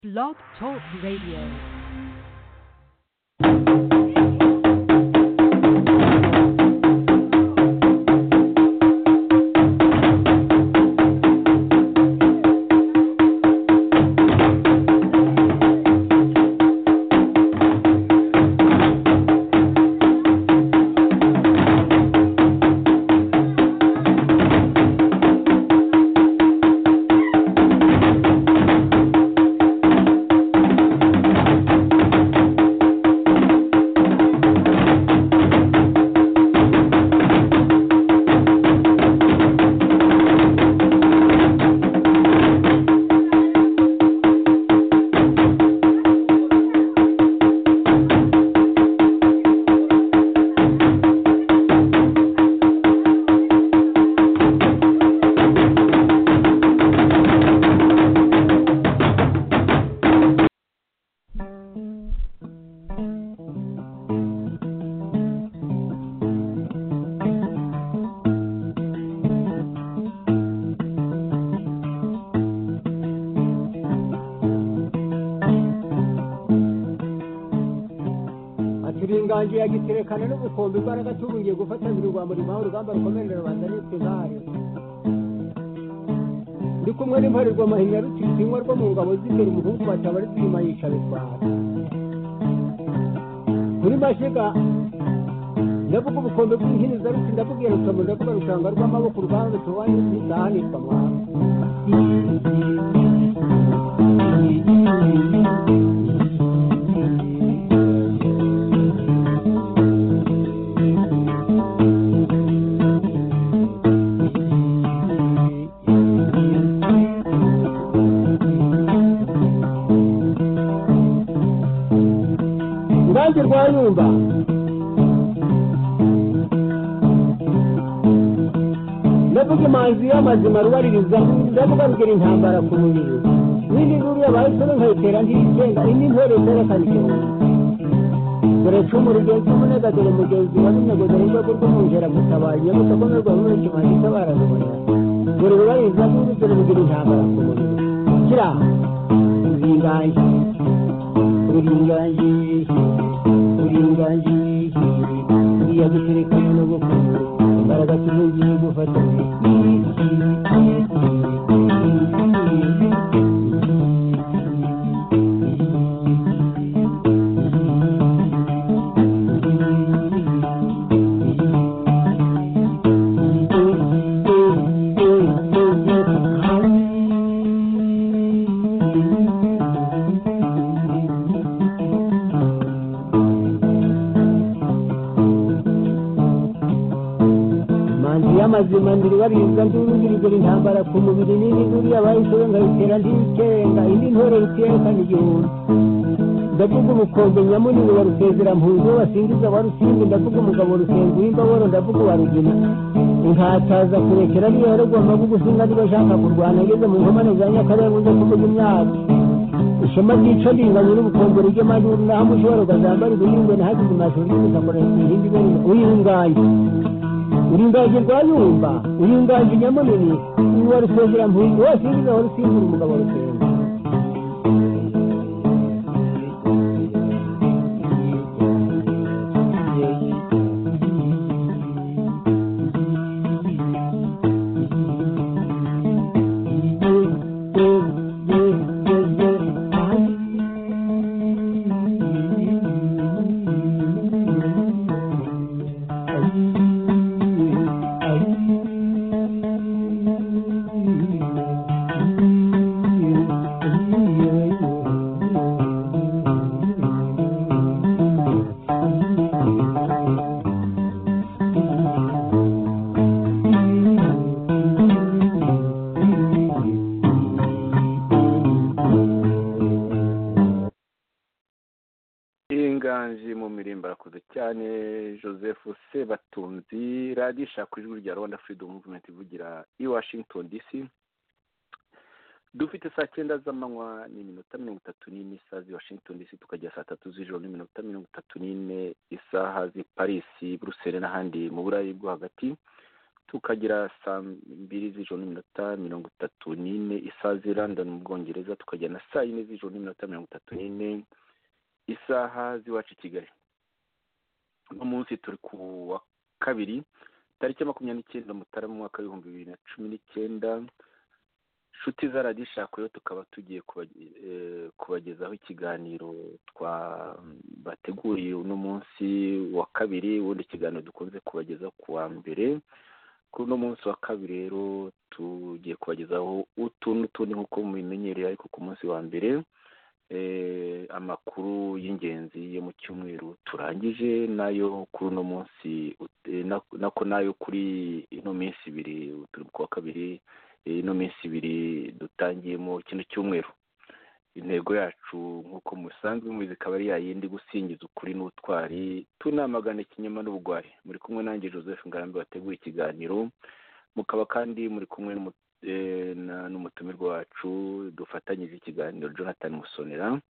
Blog Talk Radio. ati uri inganji ya giterekana n'ubukombe imbaraga tubungiye gufatanira urwamba rwawe urugamba rukomerera rubanda n'ikuzari ndi kumwe n'imparerwa mahinya rutitinywa rwo mu ngabo z'imbere umuhungu bataba ari twima yica bitwara kuri mashiga ndavuga ubukombe bw'ihiniza ruti ndavuga iyo rutomo ndavuga rushanga rw'amaboko urwanda rutobaye ruzahanirwa mwana Ngange rwayumba ndavuga imanzi y'amazima rubaririza ndavuga rugira intambara ku mubiri n'indi nkuru yabahisemo nkayitera ntiyisenga indi ntore zerekana igihumbi dore cumu rugenzi umunega dore mugenzi wa runego dore rwego rw'umwungera gutabaye gutakomerwa muri kimanzi itabara rubona dore rubaririza n'indi dore rugira intambara ku mubiri kira nzingange uringange uringange uriya guterekana n'ubukungu imbaraga tubugiye gufatanya manzi y'amazima ndiribarizwa ndurugirigura intambara ku mubiri nini duriya bayishobe nkayitera ndikenga indi ntore rutiyekana igihumbi ndavuga ubukombe nyamunini wa rusezera mpunzi wo basingiza wa rusimbi ndavuga umugabo rusenga uw'imbaboro ndavuga uwa rugina inkataza kurekera ariyo yaragomba gugusinga niba ashaka kurwana ageze mu nkomane za nyakarere uze kuvuga imyaka ishema ryica ringanye n'ubukombe ry'amajyuru naho mushobora ugazambara ibihingwe ntihagize imashuri y'imitakora ihindi ibere uyinganye uringaje rwayumba uringaje nyamunini uwa rusengera mpunzi wose yigiza wa rusimbura umugabo rusenga inganji mu mirimbo arakuze cyane joseph sebatunzi radiyo ishaka ijwi rya rwanda freedom movement ivugira i washington dc dufite saa cyenda z'amanywa n'iminota mirongo itatu n'ine isaha z'i washington dc tukajya saa tatu z'ijoro n'iminota mirongo itatu n'ine isaha z'i paris buruseli n'ahandi mu burayi bwo hagati tukagira saa mbiri z'ijoro n'iminota mirongo itatu n'ine isaha z'i london mu bwongereza tukagira na saa yine z'ijoro n'iminota mirongo itatu n'ine isaha z'iwacu i kigali uno munsi turi ku wa kabiri tariki makumyabiri n'icyenda mutarama umwaka w'ibihumbi bibiri na cumi n'icyenda inshuti za radiyo ishakuyeho tukaba tugiye kubagezaho ikiganiro bateguriye uno munsi wa kabiri ubundi ikiganiro dukunze kubagezaho ku wa mbere kuri uno munsi wa kabiri rero tugiye kubagezaho utu n'utundi nk'uko mubimenyereye ariko ku munsi wa mbere amakuru y'ingenzi yo mu cyumweru turangije nayo kuri uno munsi nako nayo kuri ino minsi ibiri turi ku wa kabiri ino minsi ibiri dutangiyemo kino cyumweru intego yacu nk'uko musanzwe mubizi ikaba ari yayindi gusingiza ukuri n'ubutwari tunamagana ikinyoma n'ubugwari muri kumwe nanjye joseph ngarambe wateguye ikiganiro mukaba kandi muri kumwe n'umutumirwa wacu dufatanyije ikiganiro jonathan musonera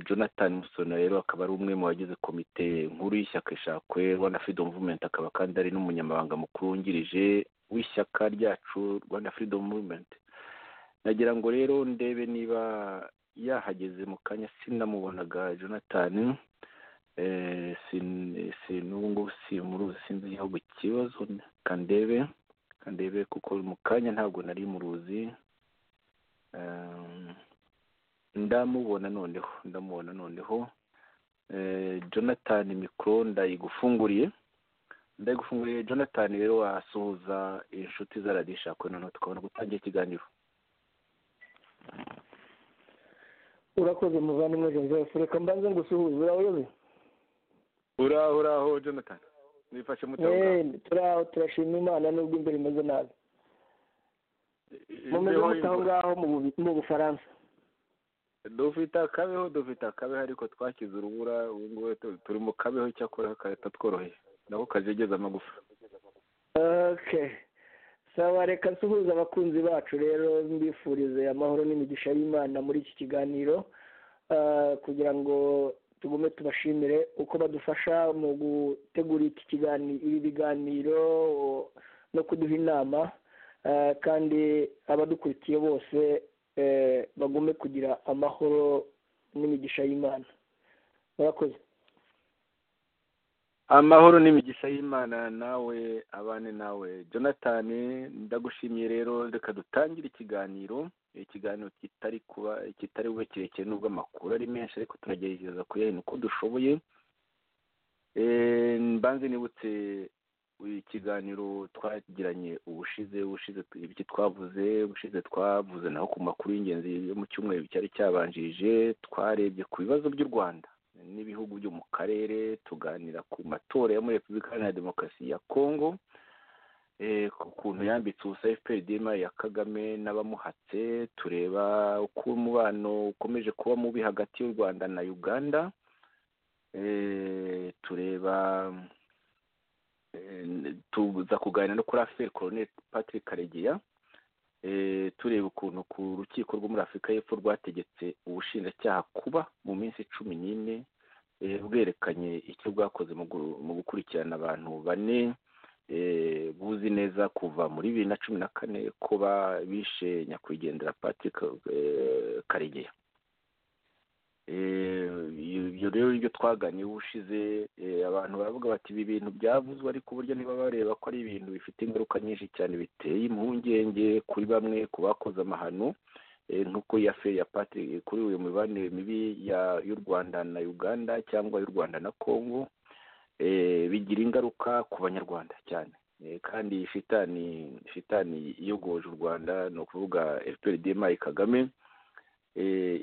jonathan musonera rero akaba ari umwe mu bagize komite nkuru y'ishyaka ishakwe rwanda freedom movement akaba kandi ari n'umunyamabanga mukuru wungirije w'ishyaka ryacu rwanda freedom movement nagira ngo rero ndebe niba yahageze mu kanya sinamubonaga jonathan n'ubu ngubu si muruzi sinzi igihugu ikibazo kandebe kandebe kuko mu kanya ntabwo nari muruzi ndamubona noneho ndamubona noneho jonathan mikoro ndayigufunguriye ndagufunguriye jonathan rero wasuhuza inshuti za radiyo ishakwe noneho tukabona gutangira ikiganiro urakoze muvandimwe joseph reka mbanze ngusuhuze urahoze uraho uraho jonathan nifashe mutaho turaho turashima imana nubwo imbere imeze nabi mumeze mutaho ngaho mu bufaransa dufite akabeho dufite akabeho ariko twakize urubura ubu ngubu turi mu kabeho cyakora kagahita tworoheye nako kajegeza amagufa saba reka nsuhuza abakunzi bacu rero mbifurize amahoro n'imigisha y'imana muri iki kiganiro kugira ngo tugume tubashimire uko badufasha mu gutegura iki kiganiro ibi biganiro no kuduha inama kandi abadukurikiye bose bagume kugira amahoro n'imigisha y'imana murakoze amahoro n'imigisha y'imana nawe abane nawe jonathan ndagushimiye rero reka dutangire ikiganiro ikiganiro kitari kuba kitari bube kirekire nubwo amakuru ari menshi ariko turagerageza kuyahina uko dushoboye mbanze nibutse ikiganiro twagiranye ubushize ubushize ibyo twavuze ubushize twavuze naho ku makuru y'ingenzi yo mu cyumweru cyari cyabanjirije twarebye ku bibazo by'u rwanda n'ibihugu byo mu karere tuganira ku matora yo muri repubulika iharanira demokarasi ya kongo ku kuntu yambitse ubusa fpr ya kagame n'abamuhatse tureba uko umubano ukomeje kuba mubi hagati y'u rwanda na uganda tureba tuza kuganira no kuri aferi koroneri patrick karegeya tureba ukuntu ku rukiko rwo muri afurika y'epfo rwategetse ubushinjacyaha kuba mu minsi cumi n'ine bwerekanye icyo bwakoze mu gukurikirana abantu bane buzi neza kuva muri bibiri na cumi na kane ko bishe nyakwigendera patrick karegeya ibyo rero ibyo twaganiye ubushize abantu baravuga bati ibi bintu byavuzwe ariko uburyo niba bareba ko ari ibintu bifite ingaruka nyinshi cyane biteye impungenge kuri bamwe ku bakoze amahano nk'uko ya fe ya patiri kuri uyu mibanire mibi y'u rwanda na uganda cyangwa y'u rwanda na congo bigira ingaruka ku banyarwanda cyane kandi shitani shitani iyogoje u rwanda ni ukuvuga efuperi demayi kagame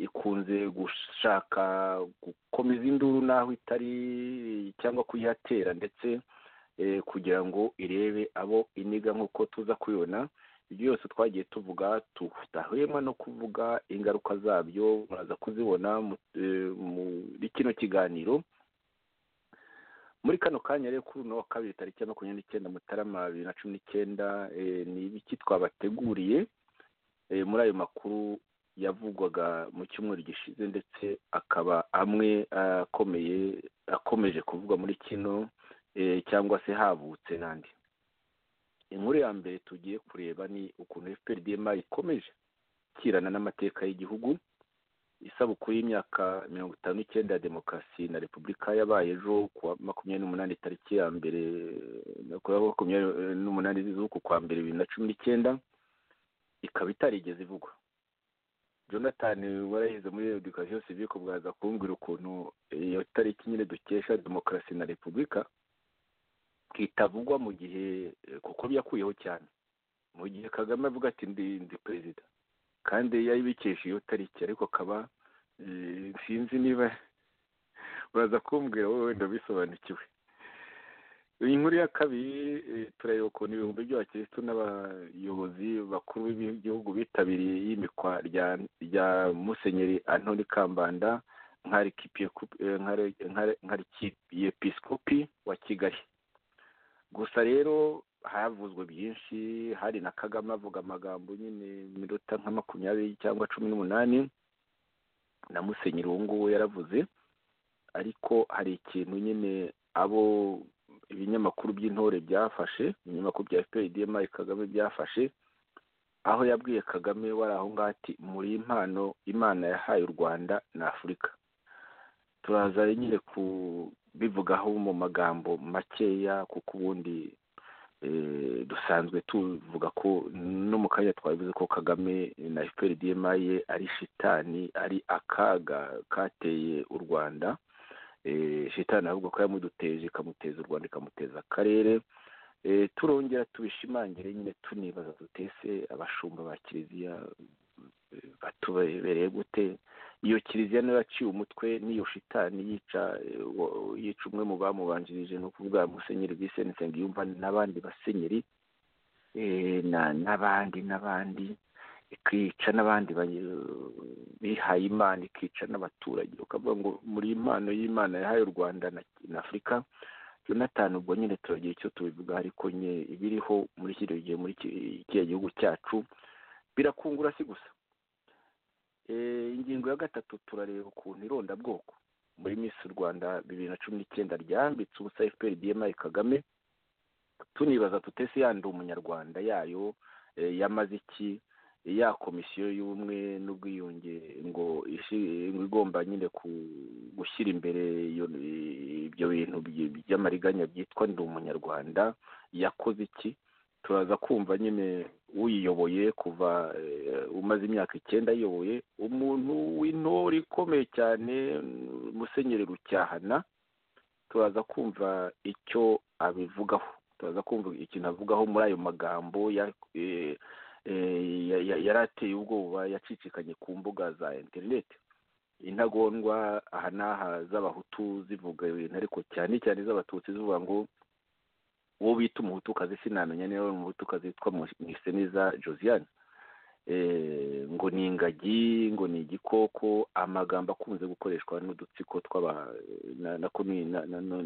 ikunze gushaka gukomeza induru n'aho itari cyangwa kuyihatera ndetse kugira ngo irebe abo iniga nk'uko tuza kubibona ibyo byose twagiye tuvuga tudahwema no kuvuga ingaruka zabyo muraza kuzibona muri kino kiganiro muri kano kanya rero kuri uno wa kabiri tariki ya makumyabiri n'icyenda mutarama bibiri na cumi n'icyenda ni ibiki twabateguriye muri ayo makuru yavugwaga mu cyumweru gishize ndetse akaba amwe akomeye akomeje kuvugwa muri kino cyangwa se havutse n'andi inkuru ya mbere tugiye kureba ni ukuntu fprdm ikomeje kirana n'amateka y'igihugu isabukuru y'imyaka mirongo itanu n'icyenda ya demokarasi na repubulika yabaye ejo kuwa makumyabiri n'umunani tariki ya mbere kuwa makumyabiri n'umunani z'uku kwa mbere bibiri na cumi n'icyenda ikaba itarigeze ivugwa jonathan warayize muri edukasiyo sivike bwaza kumbwira ukuntu iyo tariki nyine dukesha demokarasi na repubulika kitavugwa mu gihe kuko byakuyeho cyane mu gihe kagame avuga ati ndi ndi perezida kandi yayibikesha iyo tariki ariko kaba sinzi niba uraza kumbwira wowe wenda bisobanukiwe iyi nkuru ya kabiri turareba ukuntu ibihumbi by'abakirisitu n'abayobozi bakuru b'igihugu bitabiriye iyimikwa rya musenyeri antoni kambanda nk'arikiyepisikopi wa kigali gusa rero havuzwe byinshi hari na kagame avuga amagambo nyine minota nka makumyabiri cyangwa cumi n'umunani na musenyeri uwo nguwo yaravuze ariko hari ikintu nyine abo ibinyamakuru by'intore byafashe ibinyamakuru bya fprdm kagame byafashe aho yabwiye kagame wari aho ngaho ati muri impano imana yahaye u rwanda na afurika turaza nyine kubivugaho mu magambo makeya kuko ubundi dusanzwe tuvuga ko no mu kanya twabivuze ko kagame na fprdm ye ari shitani ari akaga kateye u rwanda shitani ahubwo ko yamuduteje ikamuteza u rwanda ikamuteza akarere turongera tubishimangire nyine tunibaza dutese abashumba ba kiliziya batubereye gute iyo kiliziya niyo yaciye umutwe n'iyo shitani yica yica umwe mu bamubanjirije ni ukuvuga musenyeri viseni nsengiyumva n'abandi basenyeri n'abandi n'abandi ikica n'abandi bihaye imana ikica n'abaturage ukavuga ngo muri impano y'imana yahaye u rwanda na afurika jonathan ubwo nyine turagira icyo tubivuga ariko nyine ibiriho muri kino gihe muri kiriya gihugu cyacu birakungura si gusa ingingo ya gatatu turareba ukuntu irondabwoko muri minsi u rwanda bibiri na cumi n'icyenda ryambitse ubusa fpr dmi kagame tunibaza tutese yandi umunyarwanda yayo yamaze iki ya komisiyo y'ubumwe n'ubwiyunge ngo igomba nyine gushyira imbere ibyo bintu by'amariganya byitwa ndi umunyarwanda yakoze iki turaza kumva nyine uyiyoboye kuva umaze imyaka icyenda ayoboye umuntu w'intore ikomeye cyane musenyeri rucyahana turaza kumva icyo abivugaho turaza kumva ikintu avugaho muri ayo magambo yarateye ubwoba yacicikanye ku mbuga za interineti intagondwa aha n'aha z'abahutu zivuga ibintu ariko cyane cyane z'abatutsi zivuga ngo uwo bita umuhutukazi sinamenya niba ari umuhutukazi witwa mwiseneza josiane ngo ni ingagi ngo ni igikoko amagambo akunze gukoreshwa n'udutsiko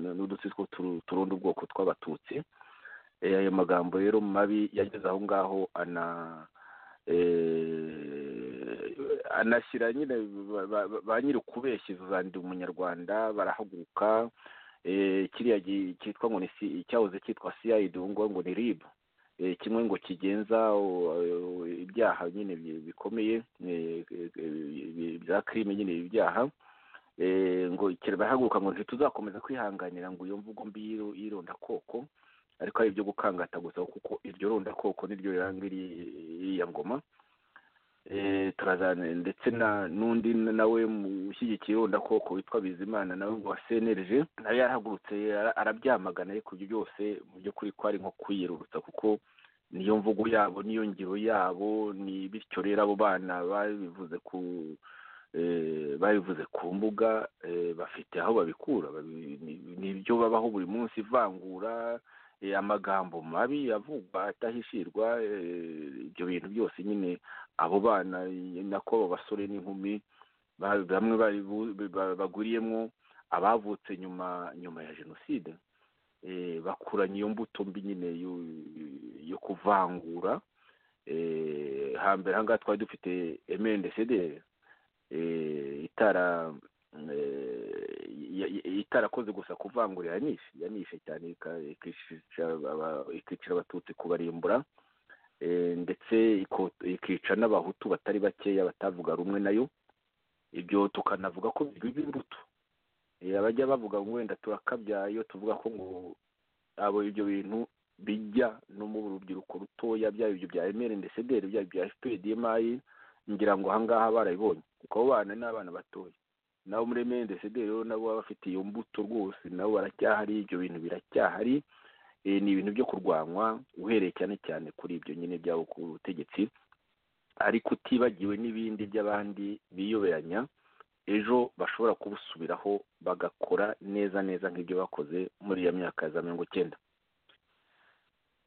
n'udutsiko turunda ubwoko tw'abatutsi ayo magambo rero mabi yageze aho ngaho anashyira nyine ba nyiri ukubeshya izuzanira umunyarwanda barahaguruka kiriya cyitwa ngo ni cyahoze cyitwa cid ubu ngubu ngo ni rib kimwe ngo kigenza ibyaha nyine bikomeye bya kirime nyine ibyaha ngo kirabahaguruka ngo ntituzakomeza kwihanganira ngo iyo mvugo mbi y'irondakoko ariko ari ibyo gukangata gusa kuko iryo rondakoko niryo riranga iriya ngoma turazana ndetse n'undi nawe ushyigikiye irondakoko witwa bizimana nawe ngo wasenereje nawe yarahagurutse arabyamagana ariko ibyo byose mu by'ukuri ko ari nko kwiyerurutsa kuko niyo mvugo yabo niyo ngiro yabo ni bityo rero abo bana babivuze ku babivuze ku mbuga bafite aho babikura ni ibyo babaho buri munsi ivangura amagambo mabi avugwa atahishirwa ibyo bintu byose nyine abo bana nako abo basore n'inkumi bamwe baguriyemo abavutse nyuma nyuma ya jenoside bakuranye iyo mbuto mbi nyine yo kuvangura hambere aha ngaha twari dufite emendecede itara ya- ya- itarakoze gusa kuvangura yanishe yanishe cyane ika- ikicisha aba- ikicira abatutsi kubarimbura Eh, ndetse iko- ikica n'abahutu batari bakeya batavuga rumwe nayo ibyo tukanavuga ko biba imbuto Eh, abajya bavuga ngo wenda turakabya iyo tuvuga ko ngo abo ibyo bintu bijya no mu rubyiruko rutoya byaba ibyo bya emeri ndetse byaba ibya efuperi demayi ngira ngo ahangaha barabibonye kuko abo bana ni abana batoya nabo muri emeri ndetse rero nabo baba bafite iyo mbuto rwose nabo baracyahari ibyo bintu biracyahari Eh, ni ibintu byo kurwanywa uhereye cyane cyane kuri ibyo nyine byabo ku butegetsi ariko utibagiwe n'ibindi by'abandi biyoberanya ejo bashobora kubusubiraho bagakora neza neza nk'ibyo bakoze muri iyo myaka ya za mirongo icyenda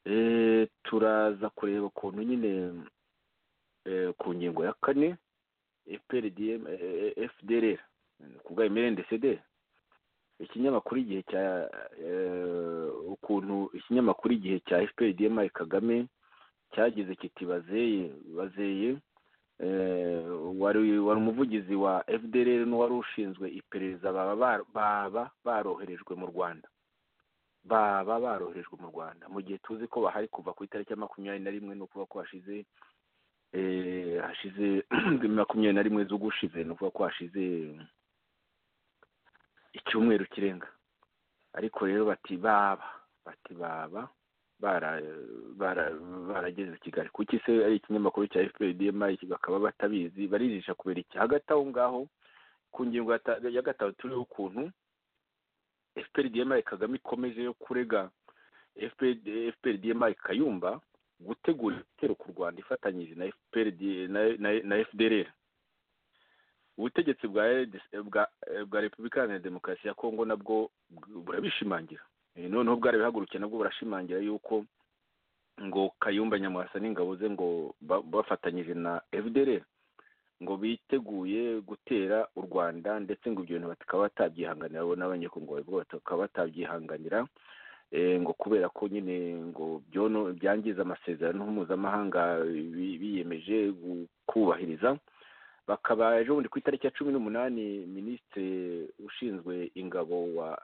Eh, turaza kureba ukuntu nyine eh, ku ngingo ya kane FPRDM eh, FDLR ku bwa MRNDCD ikinyamakuru igihe cya eh, ukuntu ikinyamakuru igihe cya FPRDM Kagame cyagize kiti bazeye bazeye eh, wari wari umuvugizi wa FDLR n'uwari ushinzwe iperereza baba bar- baba baroherejwe mu Rwanda baba baroherejwe mu Rwanda mu gihe tuzi ko bahari kuva ku itariki ya makumyabiri na rimwe ni ukuvuga ko hashize eh, hashize makumyabiri na rimwe z'ugushize ni ukuvuga ko hashize icyumweru kirenga ariko rero bati baba bati baba bara- bara- barageze Kigali kuki se ari ikinyamakuru cya FPDM bakaba batabizi barijisha kubera iki hagati aho ngaho ku ngingo ya ta- ya gatatu turiho ukuntu FPDM Kagame ikomeje yo kurega FPDM Kayumba gutegura ibitero ku Rwanda ifatanyije na FPRD na- na- na FDLR ubutegetsi bwa LDC bwa bwa Repubulika Iharanira Demokarasi ya Kongo nabwo burabishimangira Eh, noneho bwari bihagurukiye nabwo burashimangira yuko ngo Kayumba Nyamwasa n'ingabo ze ngo ba- bafatanyije na FDLR ngo biteguye gutera u Rwanda ndetse ngo ibyo bintu bakaba batabyihanganira bo n'abanyekongo babwo bakaba batabyihanganira eh, ngo kubera ko nyine ngo byono byangiza amasezerano mpuzamahanga bi- biyemeje gu- kubahiriza bakaba ejo bundi ku itariki ya cumi n'umunani minisitiri ushinzwe ingabo wa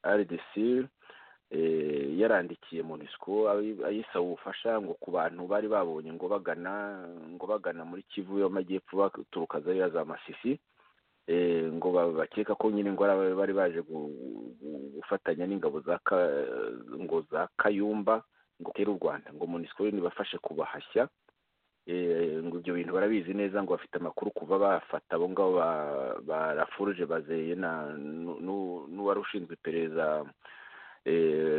rdc eh, yarandikiye monisco ayi- ayisaba ubufasha ngo ku bantu bari babonye ngo bagana ngo bagana muri kivu y'amajyepfo baturuka zariya za masisi eh, ngo ba- bakeka ko nyine ngo ari aba- bari baje gu- gu- gufatanya n'ingabo za Ka- ngo za kayumba ngo tere u rwanda ngo monisco rero nibafashe kubahashya Eh, ngo ibyo bintu barabizi neza ngo bafite amakuru kuva bafata abo ngabo ba- ba rafuruje bazeye na nu- nu- n'uwari ushinzwe iperereza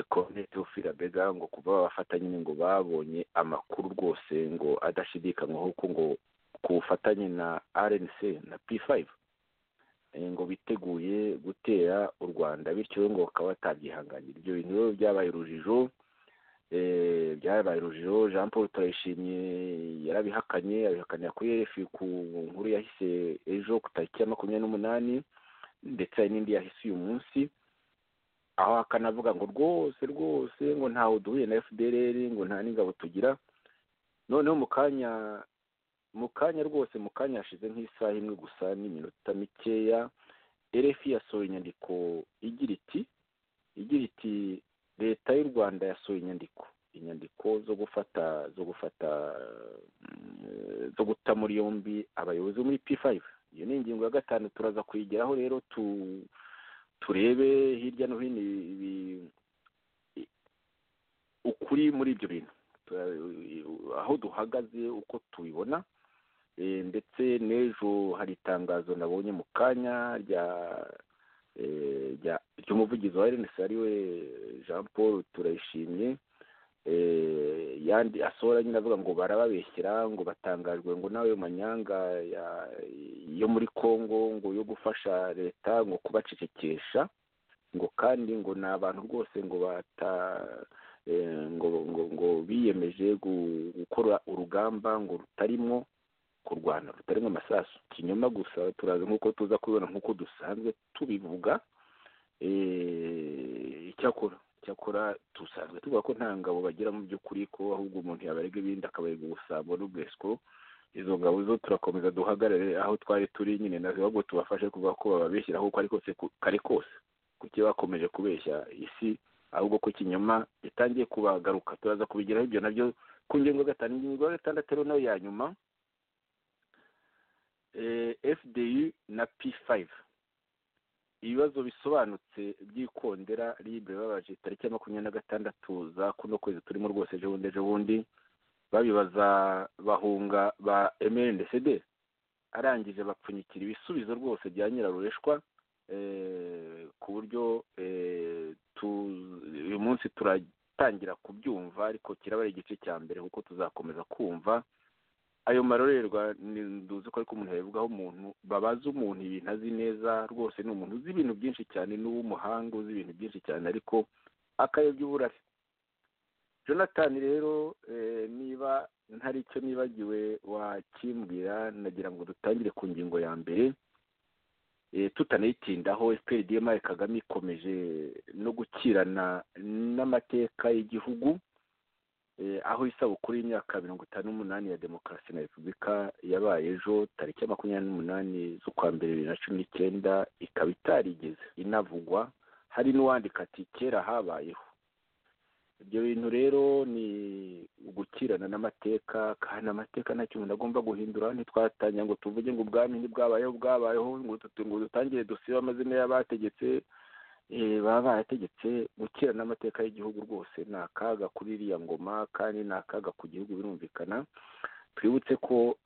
konete ufirabega ngo kuva babafata nyine ngo babonye amakuru rwose ngo adashidikanywaho ko ngo ku bufatanye na rnc na p5 eh, ngo biteguye gutera u rwanda bityo ngo bakaba batabyihanganira ibyo bintu rero byabaye urujijo eh, byabaye urujijo jean paul turayishimye yarabihakanye abihakanira kuri erefi ku nkuru yahise ejo ku tariki ya makumyabiri n'umunani ndetse hari n'indi yahise uyu munsi aho akanavuga ngo rwose rwose ngo ntawe duhuye na fdrr ngo nta n'ingabo tugira noneho mu kanya mu kanya rwose mu kanya hashize nk'isaha imwe gusa n'iminota mikeya erefi yasohoye inyandiko igira iti igira iti leta y'u rwanda yasohoye inyandiko inyandiko zo gufata zo gufata mm, zo guta muri yombi abayobozi bo muri p5 iyo ni ingingo ya gatanu turaza kuyigeraho rero tu turebe hirya no hino ibi i- ukuri muri ibyo bintu Tura- aho duhagaze uko tubibona Eh, ndetse n'ejo hari itangazo nabonye mu kanya rya eh, rya- ry'umuvugizi wa rnc ariwe jean paul turayishimye eh, yandi asohora nyine avuga ngo barababeshyera ngo batangajwe ngo nawe manyanga ya- yo muri congo ngo yo gufasha leta ngo kubacecekesha ngo kandi ngo ni abantu rwose ngo bata eh, ngo ngo ngo biyemeje gu- gukora urugamba ngo rutarimo kurwana rutarimo amasasu ikinyoma gusa turaza nk'uko tuza kubibona nk'uko dusanzwe tubivuga eh, icyakora icyakora dusanzwe tuvuga ko nta ngabo bagira mu by'ukuri ko ahubwo umuntu yabarega ibindi akabarega ubusambo n'ubwesiko izo ngabo zo turakomeza duhagarare aho twari turi nyine ahubwo tubafashe kuvuga ko bababeshyira aho uko ari kose kare kose kuki bakomeje kubeshya isi ahubwo ko ikinyoma gitangiye kubagaruka turaza kubigeraho ibyo nabyo ku ngingo gatanu ingingo ya gatandatu ariyo nayo ya nyuma fdi na p5 ibibazo bisobanutse by'ikondera libre babaje tariki ya makumyabiri na gatandatu za kuno kwezi turimo rwose ejo bundi ejo bundi babibaza bahunga ba mrndcd arangije bapfunyikira ibisubizo rwose bya nyirarureshwa ku buryo uyu munsi turatangira kubyumva ariko kiraba ari igice cya mbere kuko tuzakomeza kumva ayo marorerwa nduzi ko ariko umuntu yabivugaho umuntu babaza umuntu ibintu azi neza rwose ni umuntu uzi ibintu byinshi cyane n'uw'umuhanga uzi ibintu byinshi cyane ariko akayobya uburari jonathan rero niba ntari icyo nibagiwe wakimbwira nagira ngo dutangire ku ngingo ya mbere tutanayitindaho fpr mari kagame ikomeje no gukirana n'amateka y'igihugu aho isabukuru y'imyaka mirongo itanu n'umunani ya demokarasi na repubulika yabaye ejo tariki ya makumyabiri n'umunani z'ukwa mbere bibiri na cumi n'icyenda ikaba itarigeze inavugwa hari n'uwandika ati kera habayeho ibyo bintu rero ni gukirana n'amateka kandi amateka ntacyo umuntu agomba guhindura ntitwatangira ngo tuvuge ngo ubwami ntibwabayeho bwabayeho ngo dutangire dusibe amazina y'abategetse baba barategetse gukira n'amateka y'igihugu rwose ni akaga kuri iriya ngoma kandi ni akaga ku gihugu birumvikana twibutse ko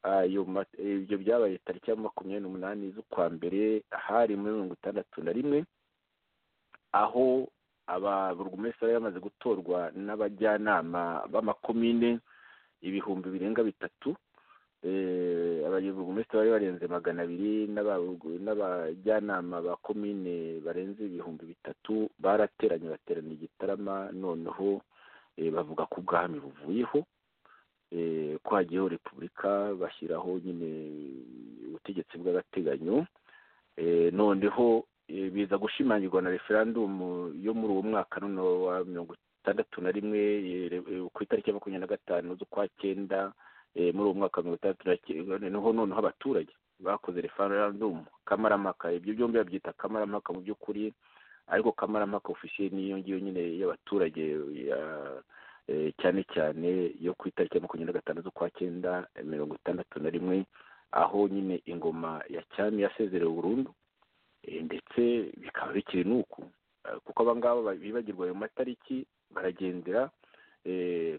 ibyo byabaye tariki ya makumyabiri n'umunani z'ukwa mbere hari muri mirongo itandatu na rimwe aho ababurugumesitiri bari bamaze gutorwa n'abajyanama b'amakomine ibihumbi birenga bitatu ababurugumesitiri bari barenze magana abiri n'abajyanama ba komine barenze ibihumbi bitatu barateranye baterana igitarama noneho bavuga ko ubwami buvuyeho ko hagiyeho repubulika bashyiraho nyine ubutegetsi bw'agateganyo noneho biza gushimangirwa na referandumu yo muri uwo mwaka noneho wa mirongo itandatu na rimwe ku itariki ya makumyabiri na gatanu z'ukwa cyenda muri uwo mwaka mirongo itandatu noneho noneho abaturage bakoze referandumu kamarampaka ibyo byombi babyita kamarampaka mu by'ukuri ariko kamarampaka ofisiye niyo ngiyo nyine y'abaturage cyane cyane yo ku itariki ya makumyabiri na gatanu z'ukwa cyenda mirongo itandatu na rimwe aho nyine ingoma ya cyami yasezerewe burundu ndetse bikaba bikiri n'uku kuko abangaba bibagirwa ayo matariki baragendera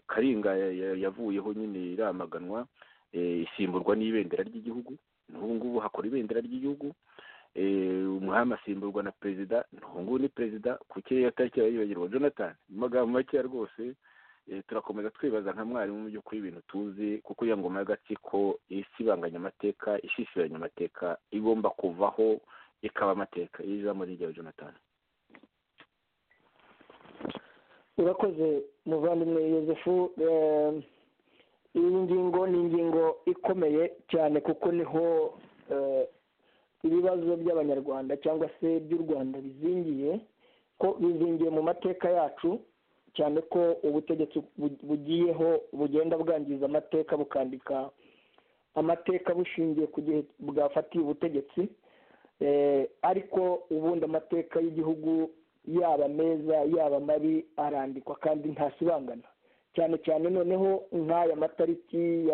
karinga yavuyeho nyine iramaganwa isimburwa n'ibendera ry'igihugu n'ubu ngubu hakora ibendera ry'igihugu umwami asimburwa na perezida n'ubu ngubu ni perezida ku kirere tariki yibagirwa jonathan mu magambo makeya rwose turakomeza twibaza nka mwarimu mu by'ukuri ibintu tuzi kuko iyo ngoma y'agatsiko isibanganya amateka ishishiranya amateka igomba kuvaho ikaba amateka iyo ijambo ryawe jonathan urakoze muvandimwe yosefu iyi ngingo ni ingingo ikomeye cyane kuko niho ibibazo by'abanyarwanda cyangwa se by'u rwanda bizingiye ko bizingiye mu mateka yacu cyane ko ubutegetsi bugiyeho bugenda bwangiza amateka bukandika amateka bushingiye ku gihe bwafatiye ubutegetsi ariko ubundi amateka y'igihugu yaba meza yaba mabi arandikwa kandi ntasibangana cyane cyane noneho nk'aya matariki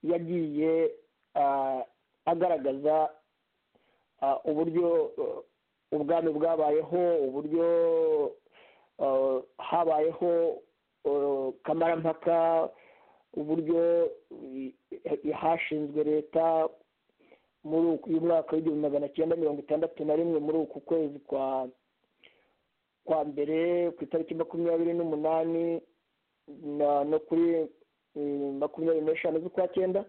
yagiye agaragaza uburyo ubwami bwabayeho uburyo habayeho kamarampaka uburyo hashinzwe leta muri uyu mwaka w'igihumbi magana cyenda mirongo itandatu na rimwe muri uku kwezi kwa kwa mbere ku itariki makumyabiri n'umunani no kuri makumyabiri n'eshanu z'ukwa cyenda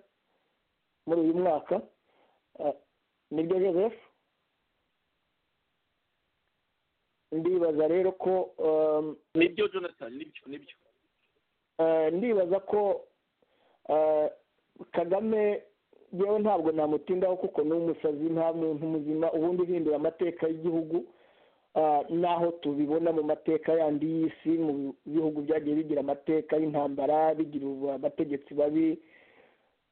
muri uyu mwaka nibyo joseph ndibaza rero ko nibyo jonathan nibyo nibyo ndibaza ko kagame yewe ntabwo namutindaho kuko ni umusazi nta muntu muzima ubundi uhindura amateka y'igihugu n'aho tubibona mu mateka yandi y'isi mu bihugu byagiye bigira amateka y'intambara bigira amategetsi babi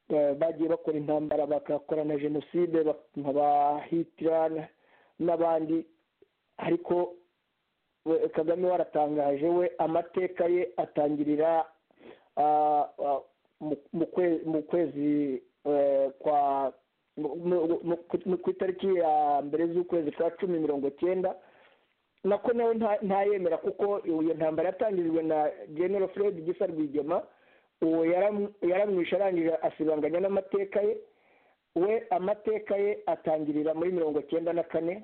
bagiye bakora intambara bagakora na jenoside nkaba hitirana n'abandi ariko kagame waratangaje we amateka ye atangirira mu kwezi kwa ku itariki ya mbere z'ukwezi kwa cumi mirongo cyenda nako nawe ntayemera kuko iyo ntambara yatangirijwe na general fred gisa rwigema uwo yaramwishe arangije asibanganya n'amateka ye we amateka ye atangirira muri mirongo cyenda na kane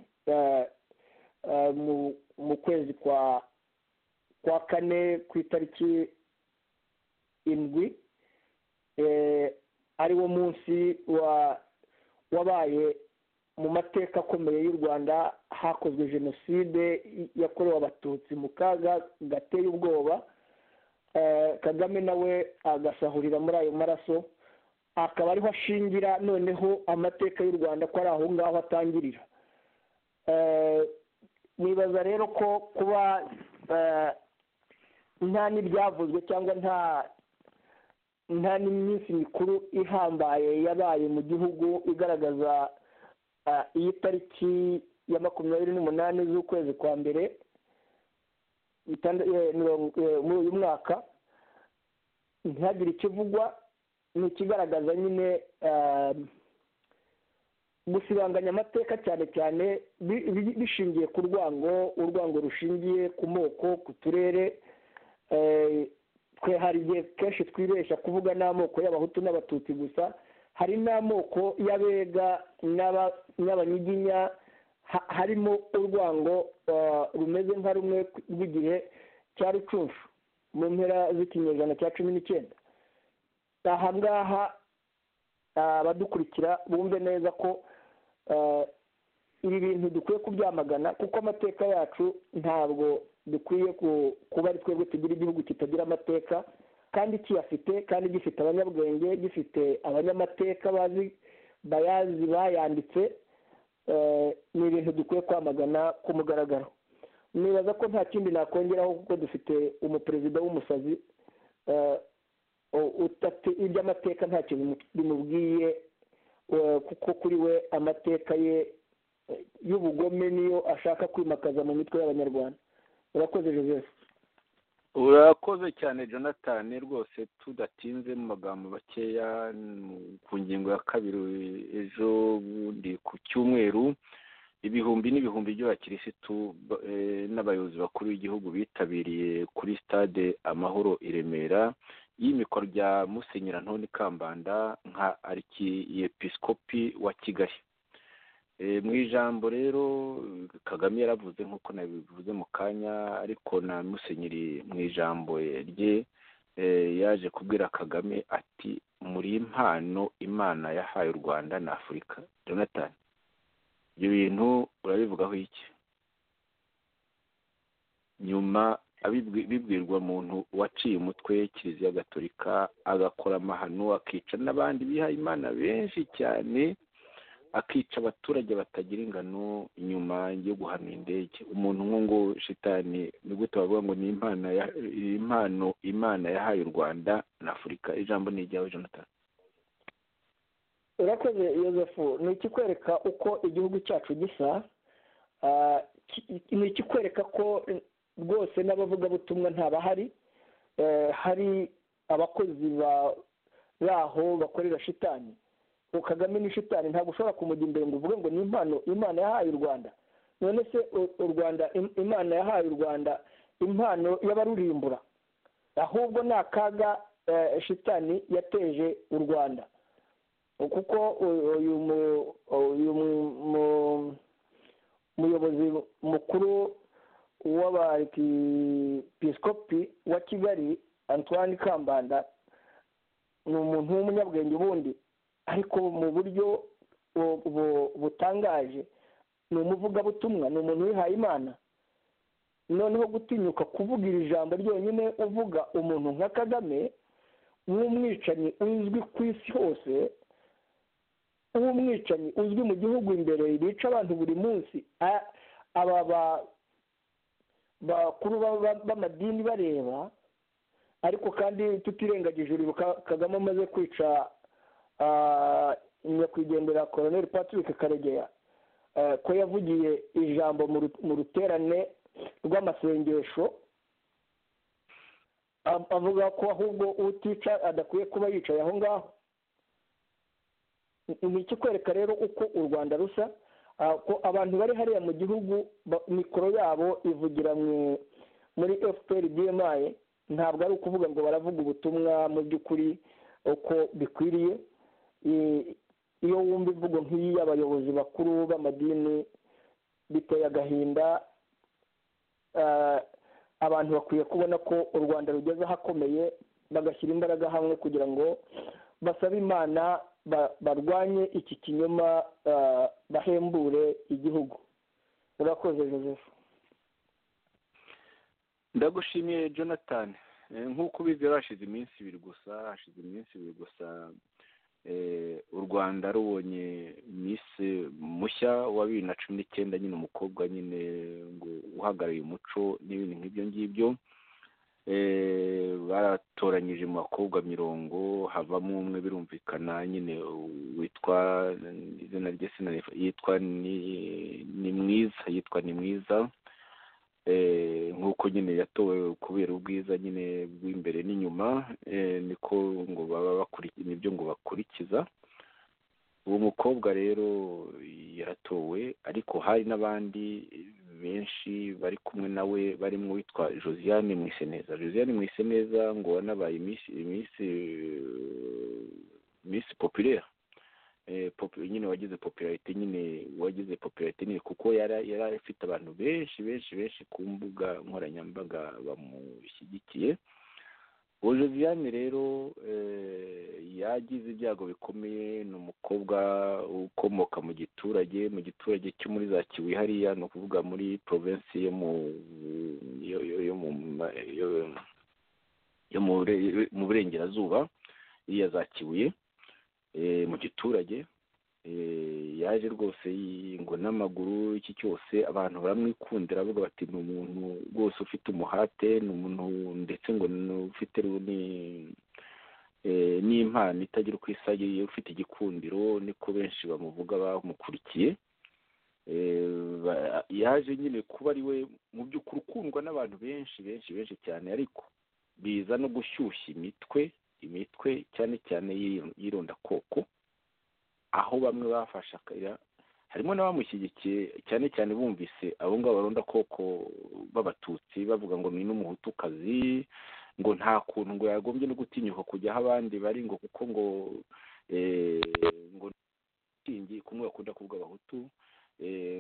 mu kwezi kwa kwa kane ku itariki indwi ari wo munsi wabaye mu mateka akomeye y'u rwanda hakozwe jenoside yakorewe abatutsi mu kaga gateye ubwoba kagame nawe agasahurira muri ayo maraso akaba ariho ashingira noneho amateka y'u rwanda ko ari aho ngaho atangirira nibaza rero ko kuba nta n'ibyavuzwe cyangwa nta nta n'iminsi mikuru ihambaye yabaye mu gihugu igaragaza iyi tariki ya makumyabiri n'umunani z'ukwezi kwa mbere muri uyu mwaka ntihagire ikivugwa ni ikigaragaza nyine gusibanganya amateka cyane cyane bishingiye ku rwango urwango rushingiye ku moko ku turere twe hari igihe kenshi twibeshya kuvuga n'amoko y'abahutu n'abatutsi gusa hari n'amoko y'abega n'abanyiginya harimo urwango rumeze nka rumwe rw'igihe cya rucunshu mu mpera z'ikinyejana cya cumi n'icyenda aha ngaha abadukurikira bumve neza ko ibi bintu dukwiye kubyamagana kuko amateka yacu ntabwo dukwiye kuba ari twebwe tugira igihugu kitagira amateka kandi kiyafite kandi gifite abanyabwenge gifite abanyamateka bazi bayazi bayanditse ni ibintu dukwiye kwamagana ku mugaragaro nibaza ko nta kindi nakongeraho kuko dufite umuperezida w'umusazi iby'amateka nta kintu bimubwiye kuko kuri we amateka ye y'ubugome niyo ashaka kwimakaza mu mitwe y'abanyarwanda urakoze joseph urakoze cyane jonathan rwose tudatinze mu magambo makeya ku ngingo ya kabiri ejo bundi ku cyumweru ibihumbi n'ibihumbi by'abakirisitu n'abayobozi bakuru b'igihugu bitabiriye kuri stade amahoro i remera y'imikoro rya musenyeri antoni kambanda nka arikiyepisikopi wa kigali mu ijambo rero kagame yaravuze nk'uko nabivuze mu kanya ariko na musenyeri mu ijambo rye yaje kubwira kagame ati muri impano imana yahaye u rwanda na afurika jonathan ibyo bintu urabivugaho iki nyuma bibwirwa umuntu waciye umutwe kiliziya gatolika agakora amahano akica n'abandi bihaye imana benshi cyane akica abaturage batagira ingano inyuma yo guhana indege umuntu nk'ungu shitani ni gute bavuga ngo ni impano imana yahaye u rwanda na afurika ijambo ni iryawe jonathan urakoze yosefu ni ikikwereka uko igihugu cyacu gisa ni ikikwereka ko rwose n'abavugabutumwa ntabahari hari abakozi baho bakorera shitani kagame ni shitani ntabwo ushobora kumujya imbere ngo uvuge ngo ni impano imana yahaye u rwanda none se u rwanda imana yahaye u rwanda impano y'abarurimbura ahubwo ni akaga shitani yateje u rwanda kuko uyu muyobozi mukuru w'abapiskopi wa kigali antoine kambanda ni umuntu w'umunyabwenge ubundi ariko mu buryo butangaje ni umuvugabutumwa ni umuntu wihaye imana noneho gutinyuka kuvuga iri jambo ryonyine uvuga umuntu nka kagame nk'umwicanyi uzwi ku isi hose nk'umwicanyi uzwi mu gihugu imbere bica abantu buri munsi aba bakuru b'amadini bareba ariko kandi tutirengagije urubyiruko kagame amaze kwica nyakwigendera koroneri patrick karegeya ko yavugiye ijambo mu ruterane rw'amasengesho avuga ko ahubwo utica adakwiye kuba yicaye aho ngaho ni ikikwereka rero uko u rwanda rusa ko abantu bari hariya mu gihugu mikoro yabo ivugira muri fpr bmi ntabwo ari ukuvuga ngo baravuga ubutumwa mu by'ukuri uko bikwiriye iyo wumva imvugo nk'iyi y'abayobozi bakuru b'amadini biteye agahinda abantu bakwiye kubona ko u rwanda rugeze ahakomeye bagashyira imbaraga hamwe kugira ngo basabe imana barwanye iki kinyoma bahembure igihugu urakoze joseph ndagushimiye jonathan nk'uko ubizi hashize iminsi ibiri gusa hashize iminsi ibiri gusa u rwanda rubonye misi mushya wa bibiri na cumi n'icyenda nyine umukobwa nyine ngo uhagarariye umuco n'ibindi nk'ibyo ngibyo baratoranyije mu bakobwa mirongo havamo umwe birumvikana nyine witwa izina rye yitwa ni mwiza yitwa ni mwiza nk'uko nyine yatowe kubera ubwiza nyine bw'imbere n'inyuma niko ngo baba bakurikiza nibyo ngo bakurikiza uwo mukobwa rero yaratowe ariko hari n'abandi benshi bari kumwe nawe barimo witwa josiane mwiseneza josiane mwiseneza ngo wanabaye iminsi popirere nyine wagize popularite nyine wagize popularite nyine kuko yari afite abantu benshi benshi benshi ku mbuga nkoranyambaga bamushyigikiye uwo josiane rero yagize ibyago bikomeye ni umukobwa ukomoka mu giturage mu giturage cyo muri za kibuye hariya ni ukuvuga muri provinsi yo mu yo mu burengerazuba iriya za kibuye mu giturage yaje rwose ngo n'amaguru iki cyose abantu baramwikundira avuga bati ni umuntu rwose ufite umuhate ni umuntu ndetse ngo ufite n'impano itagira uko isa ufite igikundiro niko benshi bamuvuga bamukurikiye yaje nyine kuba ari we mu by'ukuri ukundwa n'abantu benshi benshi benshi cyane ariko biza no gushyushya imitwe imitwe cyane cyane y'irondakoko aho bamwe bafashe akayira harimo n'abamushyigikiye cyane cyane bumvise abo ngabo barondakoko b'abatutsi bavuga ngo ni n'umuhutukazi ngo nta kuntu ngo yagombye no gutinyuka kujya aho abandi bari ngo kuko ngo ngo ntingi kumwe bakunda kuvuga abahutu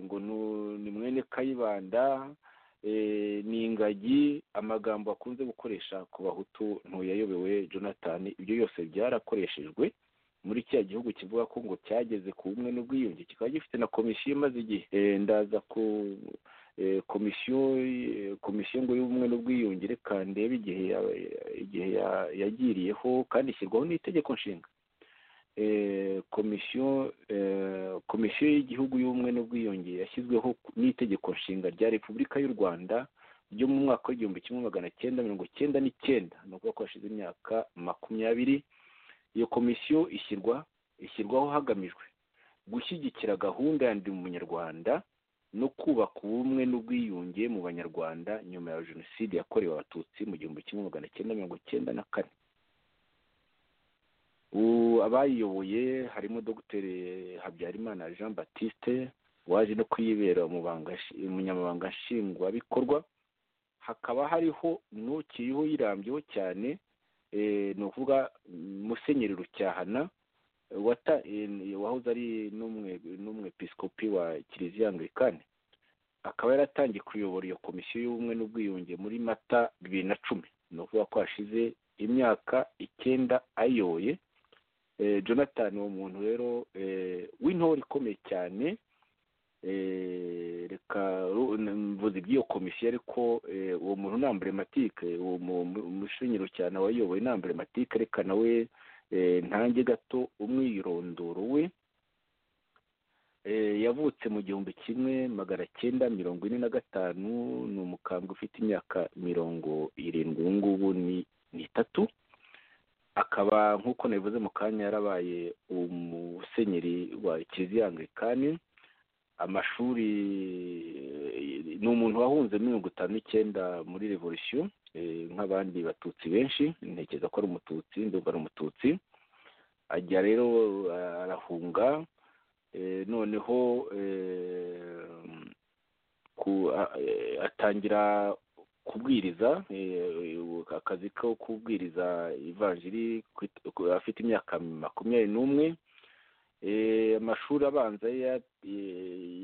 ngo ni mwene kayibanda ni ingagi amagambo akunze gukoresha ku bahutu ntuyayobewe jonathan ibyo byose byarakoreshejwe muri kiriya gihugu kivuga ko ngo cyageze ku bumwe n'ubwiyunge kikaba gifite na komisiyo imaze igihe ndaza ku komisiyo komisiyo ngo y'ubumwe n'ubwiyunge reka ndebe igihe igihe yagiriyeho kandi ishyirwaho n'itegeko nshinga komisiyo komisiyo y'igihugu y'ubumwe n'ubwiyunge yashyizweho n'itegeko nshinga rya repubulika y'u rwanda ryo mu mwaka w'igihumbi kimwe magana cyenda mirongo cyenda n'icyenda ni ukuvuga ko hashize imyaka makumyabiri iyo komisiyo ishyirwa ishyirwaho hagamijwe gushyigikira gahunda ya ndi umunyarwanda no kubaka ubumwe n'ubwiyunge mu banyarwanda nyuma ya jenoside yakorewe abatutsi mu gihumbi kimwe magana cyenda mirongo cyenda na kane abayiyoboye harimo dr habyarimana jean batiste waje no kuyibera umunyamabanga nshingwabikorwa hakaba hariho n'ukiriho yirambyeho cyane ni ukuvuga musenyeri rucyahana wahoze ari n'umwepisikopi wa kiliziya anglikani akaba yaratangiye kuyobora iyo komisiyo y'ubumwe n'ubwiyunge muri mata bibiri na cumi ni ukuvuga ko hashize imyaka icyenda ayoboye jonathan uwo muntu rero w'intore ikomeye cyane reka mvuze iby'iyo komisiyo ariko uwo muntu ni ambrematike uwo mushinyiro cyane wayoboye ni ambrematike reka nawe ntange gato umwirondoro we yavutse mu gihumbi kimwe magana cyenda mirongo ine na gatanu ni umukambwe ufite imyaka mirongo irindwi ubu ngubu ni itatu akaba nk'uko nabivuze mu kanya yarabaye umusenyeri wa kiliziya anglikani amashuri ni umuntu wahunze mirongo itanu n'icyenda muri revolisiyo nk'abandi batutsi benshi ntekereza ko ari umututsi ndumva ari umututsi ajya rero arahunga noneho atangira kubwiriza akazi ko kubwiriza ivanjiri afite imyaka makumyabiri n'umwe amashuri abanza